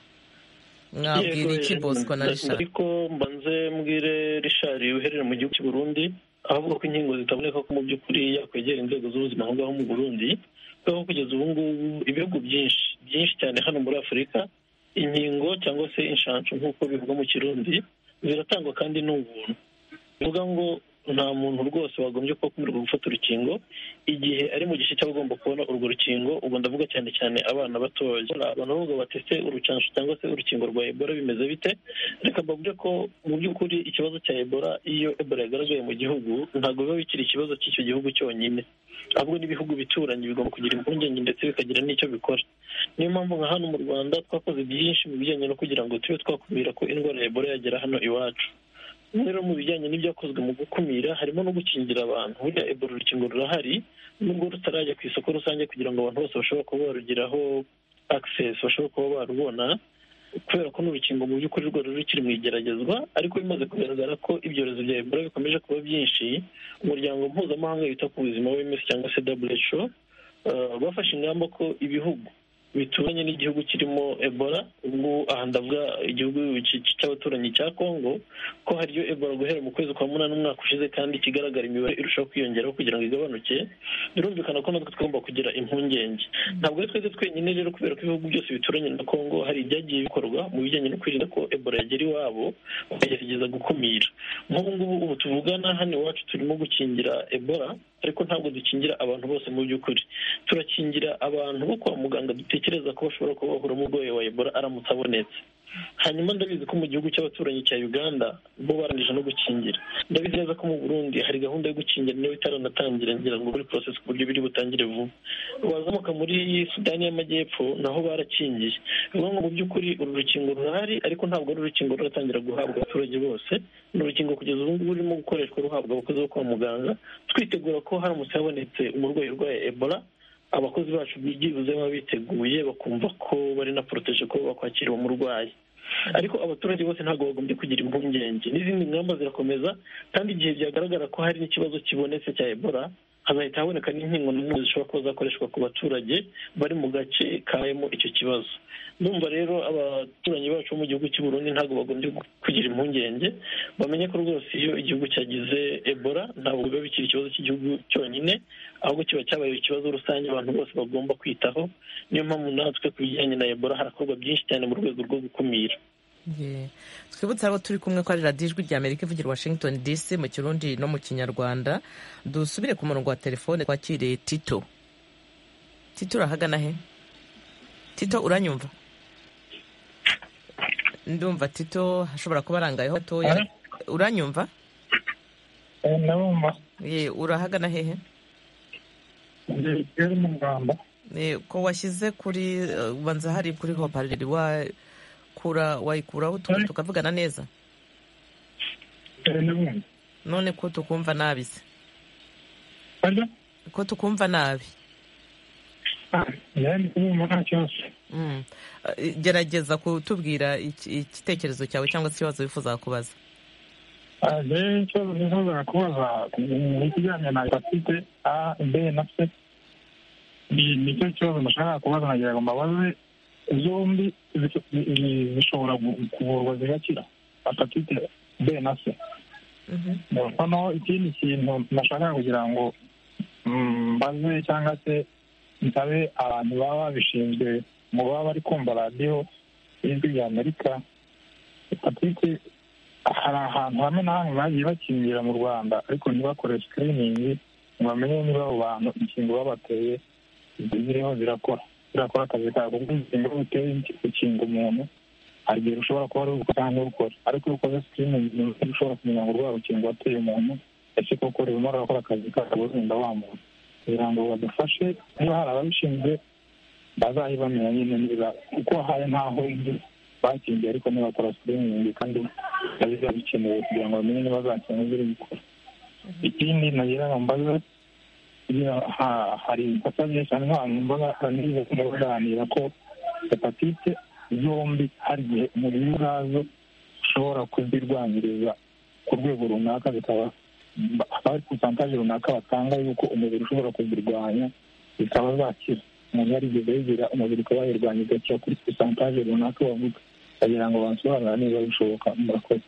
[SPEAKER 1] mwabwira iki bosco na rishari
[SPEAKER 6] ariko mbanze mbwire rishari uherera mu gihugu cy'u Burundi avuga ko inkingo zitaboneka ko mu by'ukuri yakwegera inzego z'ubuzima aho ngaho mu burundi kuko kugeza ubu ngubu ibihugu byinshi byinshi cyane hano muri afurika inkingo cyangwa se inshanshu nk'uko bivugwa mu kirundi biratangwa kandi ni ubuntu bivuga ngo nta muntu rwose wagombye kuba akumira gufata urukingo igihe ari mu gice cyaba agomba kubona urwo rukingo ubwo ndavuga cyane cyane abana batoya abantu bavuga bati se urucansho cyangwa se urukingo rwa ebola bimeze bite reka mbabwire ko mu by'ukuri ikibazo cya ebola iyo ebola yagaragaye mu gihugu ntabwo biba bikiri ikibazo cy'icyo gihugu cyonyine ahubwo n'ibihugu bituranyi bigomba kugira impungenge ndetse bikagira n'icyo bikora niyo mpamvu nka hano mu rwanda twakoze byinshi mu bijyanye no kugira ngo tube twakumira ko indwara ya ebola yagera hano iwacu rero mu bijyanye n'ibyakozwe mu gukumira harimo no gukingira abantu burya ebola urukingo rurahari nubwo rutarajya ku isoko rusange kugira ngo abantu bose bashobora kuba barugeraho access bashobora kuba barubona kubera ko n'urukingo mu by'ukuri rwari rukiri mu igeragezwa ariko bimaze kugaragara ko ibyorezo bya ebola bikomeje kuba byinshi umuryango mpuzamahanga wita ku buzima w'ms cyangwa se who bafashe ingamba ko ibihugu bituranye n'igihugu kirimo ebola ubwo aha ndavuga igihugu cy'abaturanyi cya congo ko hariyo ebola guhera mu kwezi kwa munani umwaka ushize kandi ikigaragara imibare irushaho kwiyongeraho kugira ngo igabanuke birumvikana ko natwe tugomba kugira impungenge ntabwo ari twese twenyine rero kubera ko ibihugu byose bituranye na congo hari ibyagiye bikorwa mu bijyanye no kwirinda ko ebola yagera iwabo bakagerageza gukumira nk'ubu ngubu ubu tuvugana hano iwacu turimo gukingira ebola ariko ntabwo dukingira abantu bose mu by'ukuri turakingira abantu bo kwa muganga dutekereza ko bashobora kuba bahura n'urwayi wa ebola aramutse abonetse hanyuma ndabizi ko mu gihugu cy'abaturanyi cya uganda bo barangije no gukingira ndabizi neza ko mu burundi hari gahunda yo gukingira niyo itaranatangira ngira ngo muri porosesi ku buryo biri butangire vuba wazamuka muri sudani y'amajyepfo naho barakingiye bivuga ngo mu by'ukuri uru rukingo rurahari ariko ntabwo ari urukingo ruratangira guhabwa abaturage bose ni urukingo kugeza ubu ngubu rurimo gukoreshwa ruhabwa abakozi bo kwa muganga twitegura ko haramutse habonetse umurwayi urwaye ebola abakozi bacu byibuze baba biteguye bakumva ko bari na poroteje ko bakwakira uwo murwayi ariko abaturage bose ntabwo bagombye kugira impungenge n'izindi ngamba zirakomeza kandi igihe byagaragara ko hari n'ikibazo kibonetse cya ebola hazahita haboneka n'inkingo n'umwe zishobora kuba zakoreshwa ku baturage bari mu gace kabayemo icyo kibazo ndumva rero abaturanyi bacu bo mu gihugu cy'u Burundi ntabwo bagombye kugira impungenge bamenye ko rwose iyo igihugu cyagize ebola ntabwo biba bikiri ikibazo cy'igihugu cyonyine ahubwo kiba cyabaye ikibazo rusange abantu bose bagomba kwitaho niyo mpamvu natwe ku bijyanye na ebola harakorwa byinshi cyane mu rwego rwo gukumira
[SPEAKER 1] twibutse abo turi kumwe ko ari radiyo ijwi rya amerika ivugira washington dc mu kirundi no mu kinyarwanda dusubire ku murongo wa telefone twakiriye tito tito urahagana he tito uranyumva ndumva tito ashobora kuba arangayeho gatoya uranyumva urahagana hehe ko washyize kuri ubanza hari kuri hopariri wa wayikuraho tukavugana neza none ko tukumva nabi se ko tukumva nabi gerageza kutubwira igitekerezo cyawe cyangwa se ikibazo wifuza kubaza
[SPEAKER 12] ikibazo nifuza kubaza ni ikijyanye na hepatite a b na c nicyo kibazo nashaka kubaza nagira ngo mbabaze zombi zishobora kuvurwa zigakira hepatite b na c noneho ikindi kintu nashaka kugira ngo mbaze cyangwa se nsabe abantu baba babishinzwe mu baba bari kumva radiyo y'ijwi rya amerika hepatite hari ahantu hamwe na hamwe bagiye bakingira mu rwanda ariko ntibakore sikiriningi ngo bamenye niba abo bantu inkingo babateye ziriho zirakora zirakora akazi kabo kuko inkingo uteye ukinga umuntu hari igihe ushobora kuba ari ubukora cyangwa ntubukore ariko iyo ukoze sikirini ushobora kumenya ngo urwara urukingo wateye umuntu ese koko urimo urakora akazi kabo wenda wambuye kugira ngo badufashe niba hari ababishinzwe bazayibamenya nyine niba kuko hari ntaho indi bakingiye ariko nibakora sikiriningi kandi biba bikenewe kugira ngo bamenye niba zakinga ziri gukora ikindi nagira ngo mbaze hari ikosa nyinshi cyane nk'ahantu mbaga hari n'izo baganira ko hepatite zombi hari igihe umubiri ubwazo ushobora kuzirwanyiriza ku rwego runaka bikaba hari porosantaje runaka batanga yuko umubiri ushobora kuzirwanya zikaba zakira umuntu yarigeze yigira umubiri ukaba yirwanya igakira kuri porosantaje runaka bavuga bagira ngo bansobanurire niba bishoboka murakoze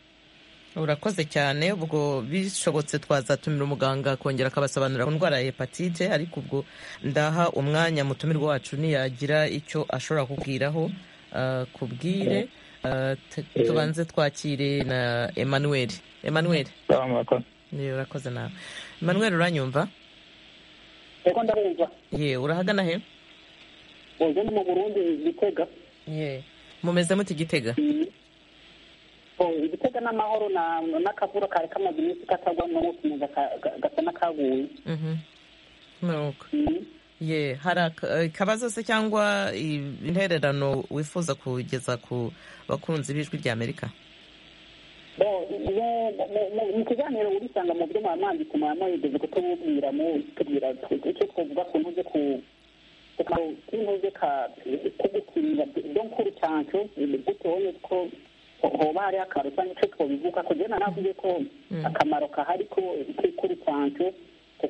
[SPEAKER 1] urakoze cyane ubwo bishobotse twazatumira umuganga akongera akabasobanurira ku ndwara ya hepatite ariko ubwo ndaha umwanya mutumirwa wacu ntiyagira icyo ashobora kubwiraho kubwire tubanze twakire na emmanuel emmanuel urakoze nawe emmanuel uranyumva
[SPEAKER 13] yego ndabumva
[SPEAKER 1] ye urahagana he
[SPEAKER 13] ubu ni mu burundi gitega
[SPEAKER 1] ye mumeze muti gitega
[SPEAKER 13] igitega n'amahoro n'akavura kari kamaze iminsi katagwamo ngo kumeza gasa n'akaguye
[SPEAKER 1] ye hari akabazo se cyangwa intererano wifuza kugeza ku bakunzi b'ijwi ry'amerika
[SPEAKER 13] mu kiganiro urisanga mu byo mwamwanditse mwamwegeze kutububwira tubwira icyo twavuga ku ntuze ku kintuze ka kugukinira byo nkuru cyancu guteye ko hoba hariho akamaro cyangwa icyo twabivuga kugena navuze ko akamaro kahari ko kuri sanke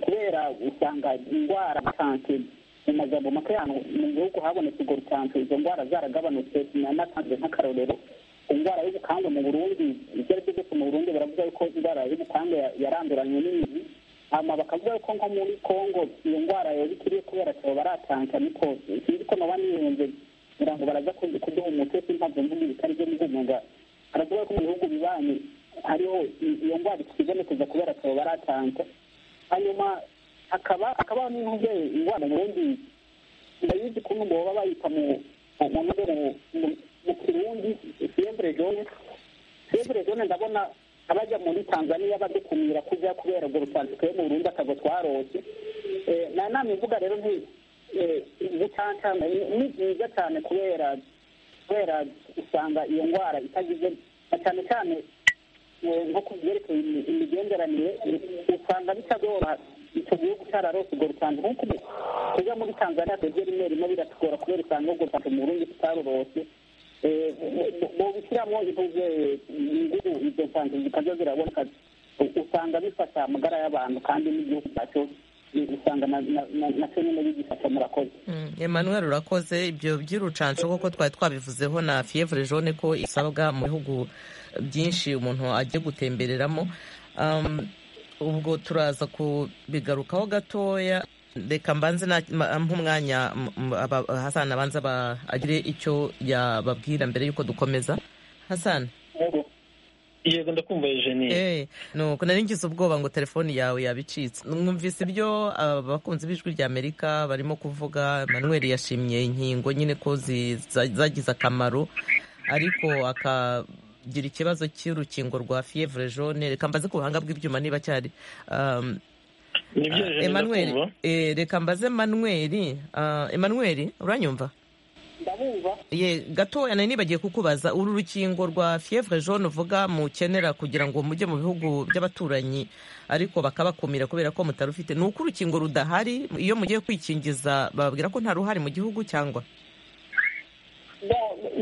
[SPEAKER 13] kubera usanga indwara sanke mu magambo make y'ahantu mu gihugu habonetse ubwo rusanzwe izo ndwara zaragabanutse natanze nk'akarorero indwara y'ubukangu mu burundi ibyo ari byo byose mu burundi baravuga yuko indwara y'ubukangu yaranduranye n'imizi hanyuma bakavuga yuko nko muri congo iyo ndwara yari ikiriye kubera cyabo baratanka niko sinzi ko naba niyunze kugira ngo baraza kuduha umuti ntabwo mvuga ibitari byo mu guhunga baravuga ko mu bihugu bibanyi hariho iyo ndwara ikibonekeza kubera akaba baratanga hanyuma hakaba hakabaho n'inkuge indwara ubundi ndayizi ukuntu ngo baba bayita mu mu kirundi fiyevure jone fiyevure jone ndabona abajya muri tanzania badukumira kujya kubera urwo rutandiko mu burundi akago twarose nta nama ivuga rero nti gutantana ni byiza cyane kubera kubera usanga iyo ndwara itagize cyane cyane nko ku byerekeye imigenderanire usanga bitagora icyo gihugu cyararose urwo rutango nkuko tujya muri tanzania twebwe rimwe rimwe biratugora kubera usanga urwo rutango mu burundi tutarurose bobishyiramo ivuze ingubu izo nsanzu zikajya ziraboneka usanga bifasha amagara y'abantu kandi n'igihugu cyacu usanga nacyo nyine bigifasha murakoze
[SPEAKER 1] emmanuel urakoze ibyo by'urucanco koko twari twabivuzeho na fievre jaune ko isabwa mu bihugu byinshi umuntu agiye gutembereramo ubwo turaza kubigarukaho gatoya reka mbanze nk'umwanya hasani abanza agire icyo yababwira mbere y'uko dukomeza hasani
[SPEAKER 6] yego ndakumva eugenie
[SPEAKER 1] nuko nari ngize ubwoba ngo telefoni yawe yabicitse mwumvise ibyo abakunzi b'ijwi ry'amerika barimo kuvuga manuel yashimye inkingo nyine ko zagize akamaro ariko akagira ikibazo cy'urukingo rwa fievre jaune reka mbaze ku buhanga bw'ibyuma niba cyari
[SPEAKER 6] emanuel
[SPEAKER 1] reka mbaze manuel emanuel uranyumva
[SPEAKER 13] ndabumva
[SPEAKER 1] ye gatoya nari nibagiye kukubaza uru rukingo rwa fievre jaune uvuga mukenera kugira ngo mujye mu bihugu by'abaturanyi ariko bakabakumira kubera ko mutarufite ni uko urukingo rudahari iyo mugiye kwikingiza bababwira ko nta ruhari mu gihugu cyangwa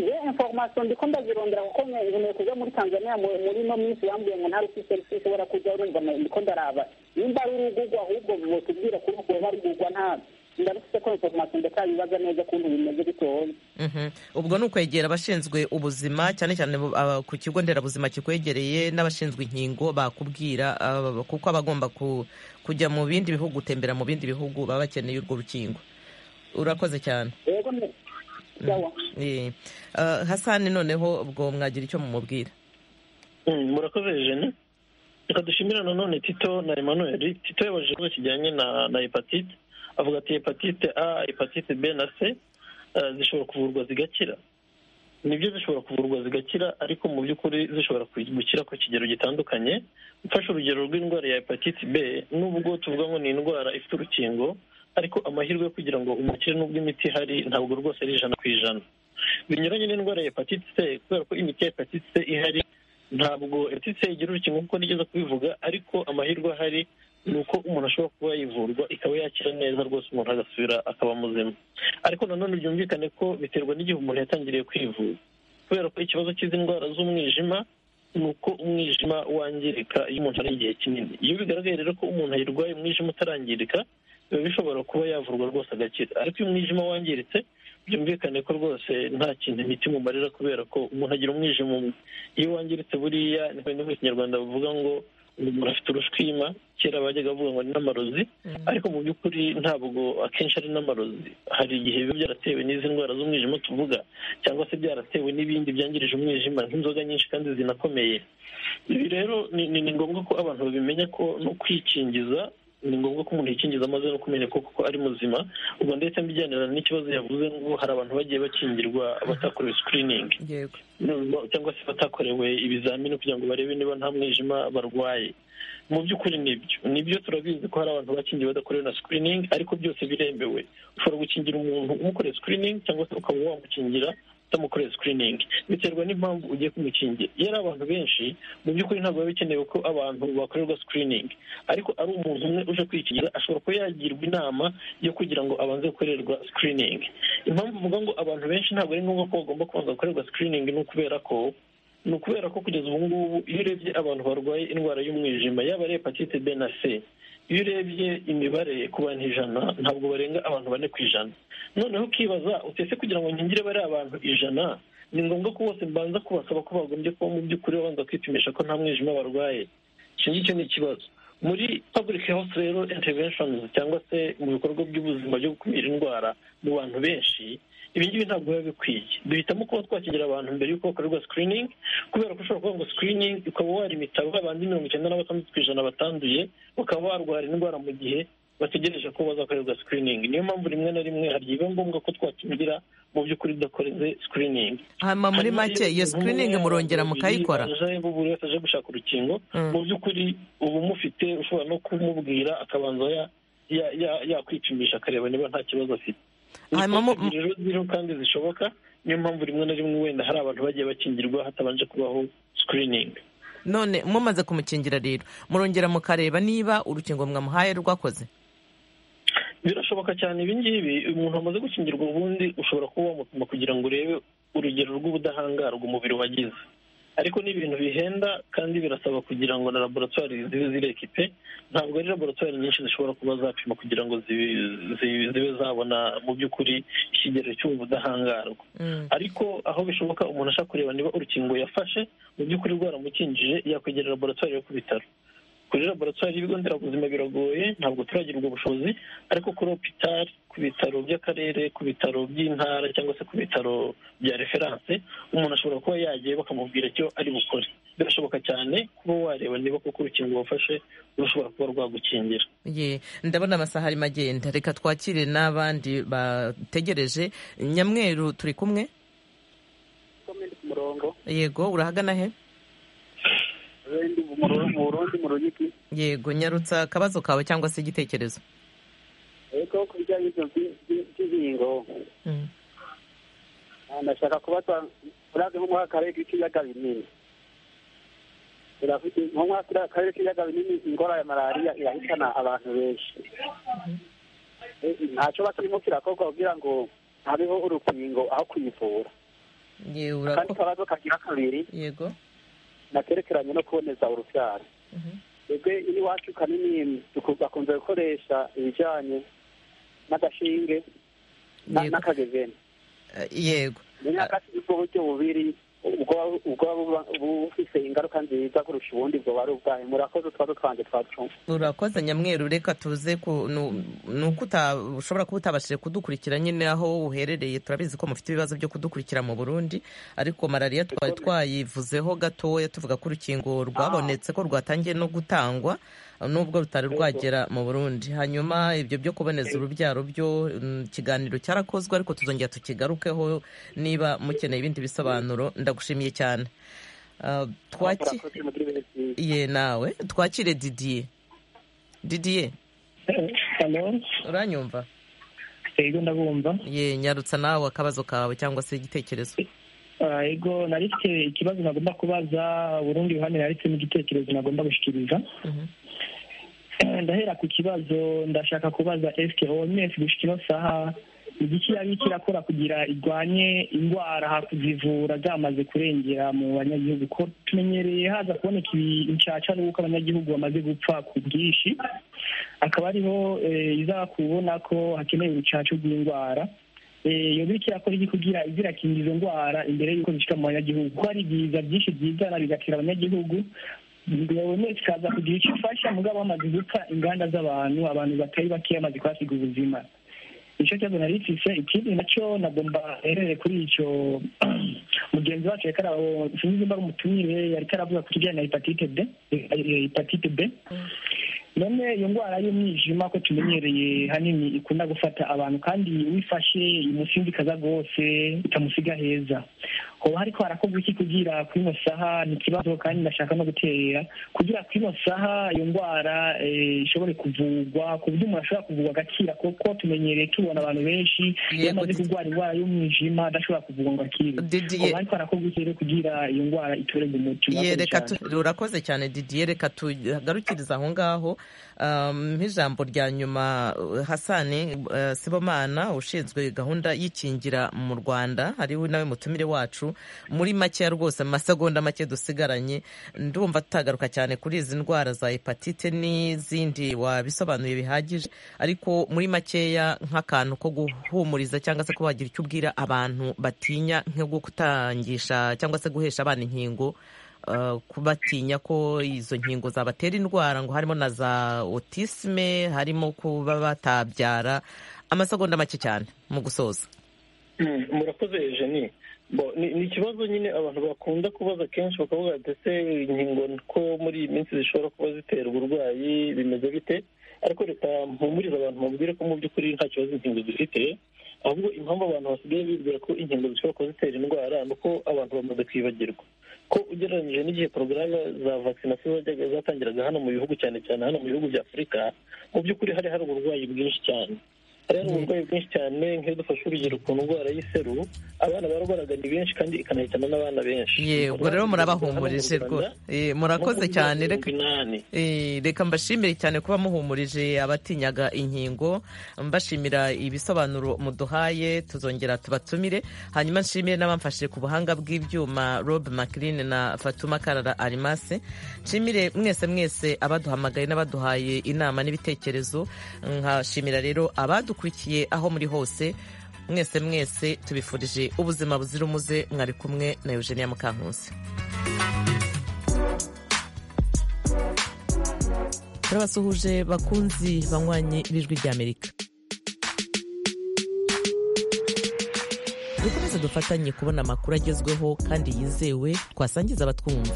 [SPEAKER 13] iyo inforomasiyo ndiko ndazirondera kuko nkeneye kujya muri tanzania muri ino minsi bambwiye ngo nta rusisi ushobora kujya urumva ndiko ndaraba nimba ari urugugwa ahubwo botubwira ko rwaba rugugwa ntabwo ndabifite ko informasiyo ndatabibaza neza ukuntu bimeze bitoya
[SPEAKER 1] ubwo ni ukwegera abashinzwe ubuzima cyane cyane ku kigo nderabuzima kikwegereye n'abashinzwe inkingo bakubwira kuko abagomba kujya mu bindi bihugu gutembera mu bindi bihugu baba bakeneye urwo rukingo urakoze cyane
[SPEAKER 13] yego
[SPEAKER 1] hasani noneho ubwo mwagira icyo mumubwira
[SPEAKER 6] murakoze jene reka dushimira nanone tito na emmanuel tito yabajije ikibazo kijyanye na hepatite avuga ati hepatite a hepatite b na c zishobora kuvurwa zigakira nibyo zishobora kuvurwa zigakira ariko mu by'ukuri zishobora gukira ku kigero gitandukanye ufashe urugero rw'indwara ya hepatite b n'ubwo tuvuga ngo ni indwara ifite urukingo ariko amahirwe yo kugira ngo umukire n'ubwo imiti ihari ntabwo rwose ari ijana ku ijana binyuranye n'indwara ya hepatite c kubera ko imiti ya hepatite c ihari ntabwo hepatite c igira urukingo kuko nigeze kubivuga ariko amahirwe ahari ni uko umuntu ashobora kuba yivurwa ikaba yakira neza rwose umuntu agasubira akaba muzima ariko nanone byumvikane ko biterwa n'igihe umuntu yatangiriye kwivuza kubera ko ikibazo cy'izi ndwara z'umwijima ni uko umwijima wangirika iyo umuntu ari igihe kinini iyo bigaragaye rero ko umuntu ayirwaye umwijima utarangirika biba bishobora kuba yavurwa rwose agakira ariko iyo umwijima wangiritse byumvikane ko rwose nta kintu imiti mumarira kubera ko umuntu agira umwijima umwe iyo wangiritse buriya ni mu kinyarwanda bavuga ngo umuntu afite urushwima kera bajyaga bavuga ngo ni n'amarozi ariko mu by'ukuri ntabwo akenshi ari n'amarozi hari igihe biba byaratewe n'izi ndwara z'umwijima tuvuga cyangwa se byaratewe n'ibindi byangirije umwijima nk'inzoga nyinshi kandi zinakomeye ibi rero ni ngombwa ko abantu babimenya ko no kwikingiza ni ngombwa ko umuntu yikingiza amaze no kumenya ko kuko ari muzima ubwo ndetse mbijyanira n'ikibazo yavuze ngo hari abantu bagiye bakingirwa batakorewe sikiriningi cyangwa se batakorewe ibizamini kugira ngo barebe niba nta mwijima barwaye mu by'ukuri nibyo nibyo turabizi ko hari abantu bakingiye badakorewe na sikiriningi ariko byose biremewe ushobora gukingira umuntu umukoreye sikiriningi cyangwa se ukaba wamukingira utamukoreye sikiriningi biterwa n'impamvu ugiye kumukingira iyo ari abantu benshi mu by'ukuri ntabwo biba bikenewe ko abantu bakorerwa sikiriningi ariko ari umuntu umwe uje kwikingira ashobora kuba yagirwa inama yo kugira ngo abanze gukorerwa sikiriningi impamvu uvuga ngo abantu benshi ntabwo ari ngombwa ko bagomba kubanza gukorerwa sikiriningi ni ukubera ko ni ukubera ko kugeza ubu ngubu iyo urebye abantu barwaye indwara y'umwijima yaba ari hepatite b na c iyo urebye imibare ku bantu ijana ntabwo barenga abantu bane ku ijana noneho ukibaza utese kugira ngo nkingire bariya abantu ijana ni ngombwa ko bose mbanza kubasaba ko bagombye kuba mu by'ukuri babanza kwipimisha ko nta mwijima barwaye icyo ngicyo ni ikibazo muri public health rero interventions cyangwa se mu bikorwa by'ubuzima byo gukumira indwara mu bantu benshi ibi ngibi ntabwo biba bikwiye duhitamo kuba twakigira abantu mbere y'uko bakorerwa screening kubera ko ushobora kuvuga ngo screening ukaba warimita abandi mirongo icyenda na batandatu ku ijana batanduye bakaba barwara indwara mu gihe bategereje ko bazakorerwa screening niyo mpamvu rimwe na rimwe hari biba ngombwa ko twakingira mu by'ukuri udakoreze screening
[SPEAKER 1] hanyuma muri make iyo screening murongera mukayikora
[SPEAKER 6] buri wese aje gushaka urukingo mu by'ukuri uba umufite ushobora no kumubwira akabanza yakwipimisha akareba niba nta kibazo afite rero kandi zishoboka niyo mpamvu rimwe na rimwe wenda hari abantu bagiye bakingirwa hatabanje kubaho sikiriningi
[SPEAKER 1] none mumaze kumukingira rero murongera mukareba niba urukingo mwamuhaye rwakoze
[SPEAKER 6] birashoboka cyane ibi ngibi umuntu wamaze gukingirwa ubundi ushobora kuba wamupima kugira ngo urebe urugero rw'ubudahangarwa umubiri wagize ariko ni ibintu bihenda kandi birasaba kugira ngo na laboratwari zibe zirekipe ntabwo ari laboratwari nyinshi zishobora kuba zapima kugira ngo zibe zabona mu by'ukuri ikigero cy'ubu budahangarwa ariko aho bishoboka umuntu ashaka kureba niba urukingo yafashe mu by'ukuri rwaramukingije yakwegera laboratwari yo ku bitaro kuri laboratwari y'ibigo nderabuzima biragoye ntabwo turagira ubwo bushobozi ariko kuri opitari ku bitaro by'akarere ku bitaro by'intara cyangwa se ku bitaro bya referanse umuntu ashobora kuba yagiye bakamubwira icyo ari bukore birashoboka cyane kuba wareba niba kuko urukingo wafashe rushobora kuba rwagukingira
[SPEAKER 1] ndabona amasaha arimo agenda reka twakire n'abandi bategereje nyamweru turi kumwe yego urahagana he yego nyarutsa akabazo kawe cyangwa se igitekerezo
[SPEAKER 14] ariko ku bijyanye n'inkingo ndashaka kubaza urazi nko muri aka karere k'ibiyaga binini turafite nko muri aka karere k'ibiyaga binini ingorane ya malariya irahitana abantu benshi ntacyo bakirimo kirakorwa kugira ngo habeho urukingo aho kuyivura akandi kabazo kagira kabiri
[SPEAKER 1] yego
[SPEAKER 14] nakerekeranye no kuboneza urubyaro twebwe iwacu kanini bakunze gukoresha ibijyanye n'agashinge n'akagezeni
[SPEAKER 1] yego
[SPEAKER 14] ubwo buryo bubiri ubwo bufite ingaruka nziza kurusha ubundi bwo bari ubwayo murakoze utwaro twanjye twacunga
[SPEAKER 1] urakoze nyamweru reka tuze ni uko ushobora kuba utabashije kudukurikira nyine aho uherereye turabizi ko mufite ibibazo byo kudukurikira mu burundi ariko malariya twari twayivuzeho gatoya tuvuga ko urukingo rwabonetse ko rwatangiye no gutangwa nubwo rutari rwagera mu burundi hanyuma ibyo byo kuboneza urubyaro byo mm, ikiganiro cyarakozwe ariko tuzongera tukigarukeho niba mukeneye ibindi bisobanuro ndagushimiye cyane Ah, twaki ye nawe twakire didiye didiye uranyumva
[SPEAKER 15] yego ndabumva
[SPEAKER 1] ye nyarutsa nawe akabazo kawe cyangwa se igitekerezo
[SPEAKER 15] Ah, yego nari mfite ikibazo nagomba kubaza urundi ruhande nari mfite n'igitekerezo nagomba gushyikiriza Eh, ndahera ku kibazo ndashaka kubaza esike oms gushika ino saha igiki yari kirakora kugira irwanye indwara hakuzivura zamaze kurengera mu banyagihugu ko tumenyereye haza kuboneka ibicaca n'uko abanyagihugu bamaze gupfa ku bwinshi akaba ariho eh, iza kubona ko hakenewe urucaca rw'indwara iyo bityo yakora iki kugira izirakinga izo ndwara imbere y'uko zishika mu banyagihugu kuko hari ibiza byinshi byizana bigatera abanyagihugu guverinoma ikaza kugira icyo ifasha mugabo hamaze gupfa inganda z'abantu abantu batari bakeya bamaze kuhasiga ubuzima nicyo kibazo nari mfise ikindi nacyo nagomba herere kuri icyo mugenzi wacu yariko araho sinzi nimba ari umutumire yariko aravuga ku kijanye na hepatite b eh, hepatite b none iyo ndwara y'umwijima ko tumenyereye hanini ikunda gufata abantu kandi wifashe imusinzikaza rwose itamusiga heza hoba hariko harakorwa iki kugira kuri ino saha ni ikibazo kandi ndashaka no gutera kugira kuri ino saha iyo ndwara eh, ishobore kuvurwa ku buryo umuntu ashobora kuvurwa agakira kuko tumenyereye tubona abantu benshi iyo amaze kurwara indwara y'umwijima adashobora kuvurwa ngo akire hoba hariko harakorwa iki rero kugira iyo ndwara itorerwe umuti
[SPEAKER 1] Ye,
[SPEAKER 15] murakoze
[SPEAKER 1] reka
[SPEAKER 15] cane.
[SPEAKER 1] tu- urakoze cyane didiye reka tugarukiriza aho ngaho Um, nk'ijambo rya nyuma uh, hasani uh, sibomana ushinzwe gahunda y'ikingira mu rwanda hariho nawe mutumire wacu muri makeya rwose mu masegonda make dusigaranye ndumva tutagaruka cyane kuri izi ndwara za hepatite n'izindi wabisobanuye bihagije ariko muri makeya nk'akantu ko guhumuriza cyangwa se ko wagira icyo ubwira abantu batinya nko gutangisha cyangwa se guhesha abana inkingo uh, kubatinya ko izo nkingo zabatera indwara ngo harimo na za otisme harimo kuba batabyara amasegonda make cyane mu gusoza
[SPEAKER 6] Mm, murakoze Eugenie bo ni ni ikibazo nyine abantu bakunda kubaza kenshi bakavuga ati ese inkingo ko muri iyi minsi zishobora kuba zitera uburwayi bimeze bite ariko reka mpumurize abantu mubwire ko mu by'ukuri nta kibazo inkingo zifite ahubwo impamvu abantu basigaye bibwira ko inkingo zishobora kuba zitera indwara ni uko abantu bamaze kwibagirwa ko ugereranyije n'igihe porogaramu za vakisinasiyo zajyaga zatangiraga hano mu bihugu cyane cyane hano mu bihugu bya afurika mu by'ukuri hari hari uburwayi bwinshi cyane hari hari uburwayi bwinshi cyane nk'iyo dufashe urugero ku ndwara y'iseru abana barwaraga ni benshi kandi ikanahitana n'abana benshi
[SPEAKER 1] ye ubwo rero murabahumurije rwose Eh, murakoze cyane reka Eh, reka mbashimire cyane kuba muhumurije abatinyaga inkingo mbashimira ibisobanuro muduhaye tuzongera tubatumire hanyuma nshimire n'abamfashije ku buhanga bw'ibyuma rob macrin na fatuma karara arimase nshimire mwese mwese abaduhamagaye n'abaduhaye inama n'ibitekerezo nkashimira rero abadukurikiye aho muri hose mwese mwese tubifurije ubuzima buzira umuze mwari kumwe na eugenia mukankusi turabasuhuje bakunzi banywanyi b'ijwi ry'amerika dukomeze dufatanye kubona amakuru agezweho kandi yizewe twasangiza abatwumva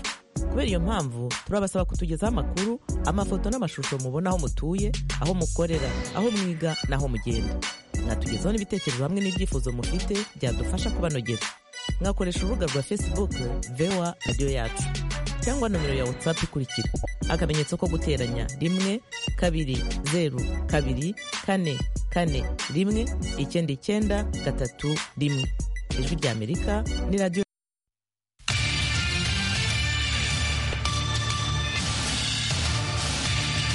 [SPEAKER 1] kubera iyo mpamvu turabasaba kutugezaho amakuru amafoto n'amashusho mubona aho mutuye aho mukorera aho mwiga n'aho mugenda mwatugezaho n'ibitekerezo hamwe n'ibyifuzo mufite byadufasha kubanogera mwakoresha urubuga rwa facebook voa radiyo yacu cyangwa nomero ya whatsapp ikurikira akamenyetso ko guteranya rimwe kabiri zeru kabiri kane kane rimwe icyenda icyenda gatatu rimwe ijwi ry'amerika ni radiyo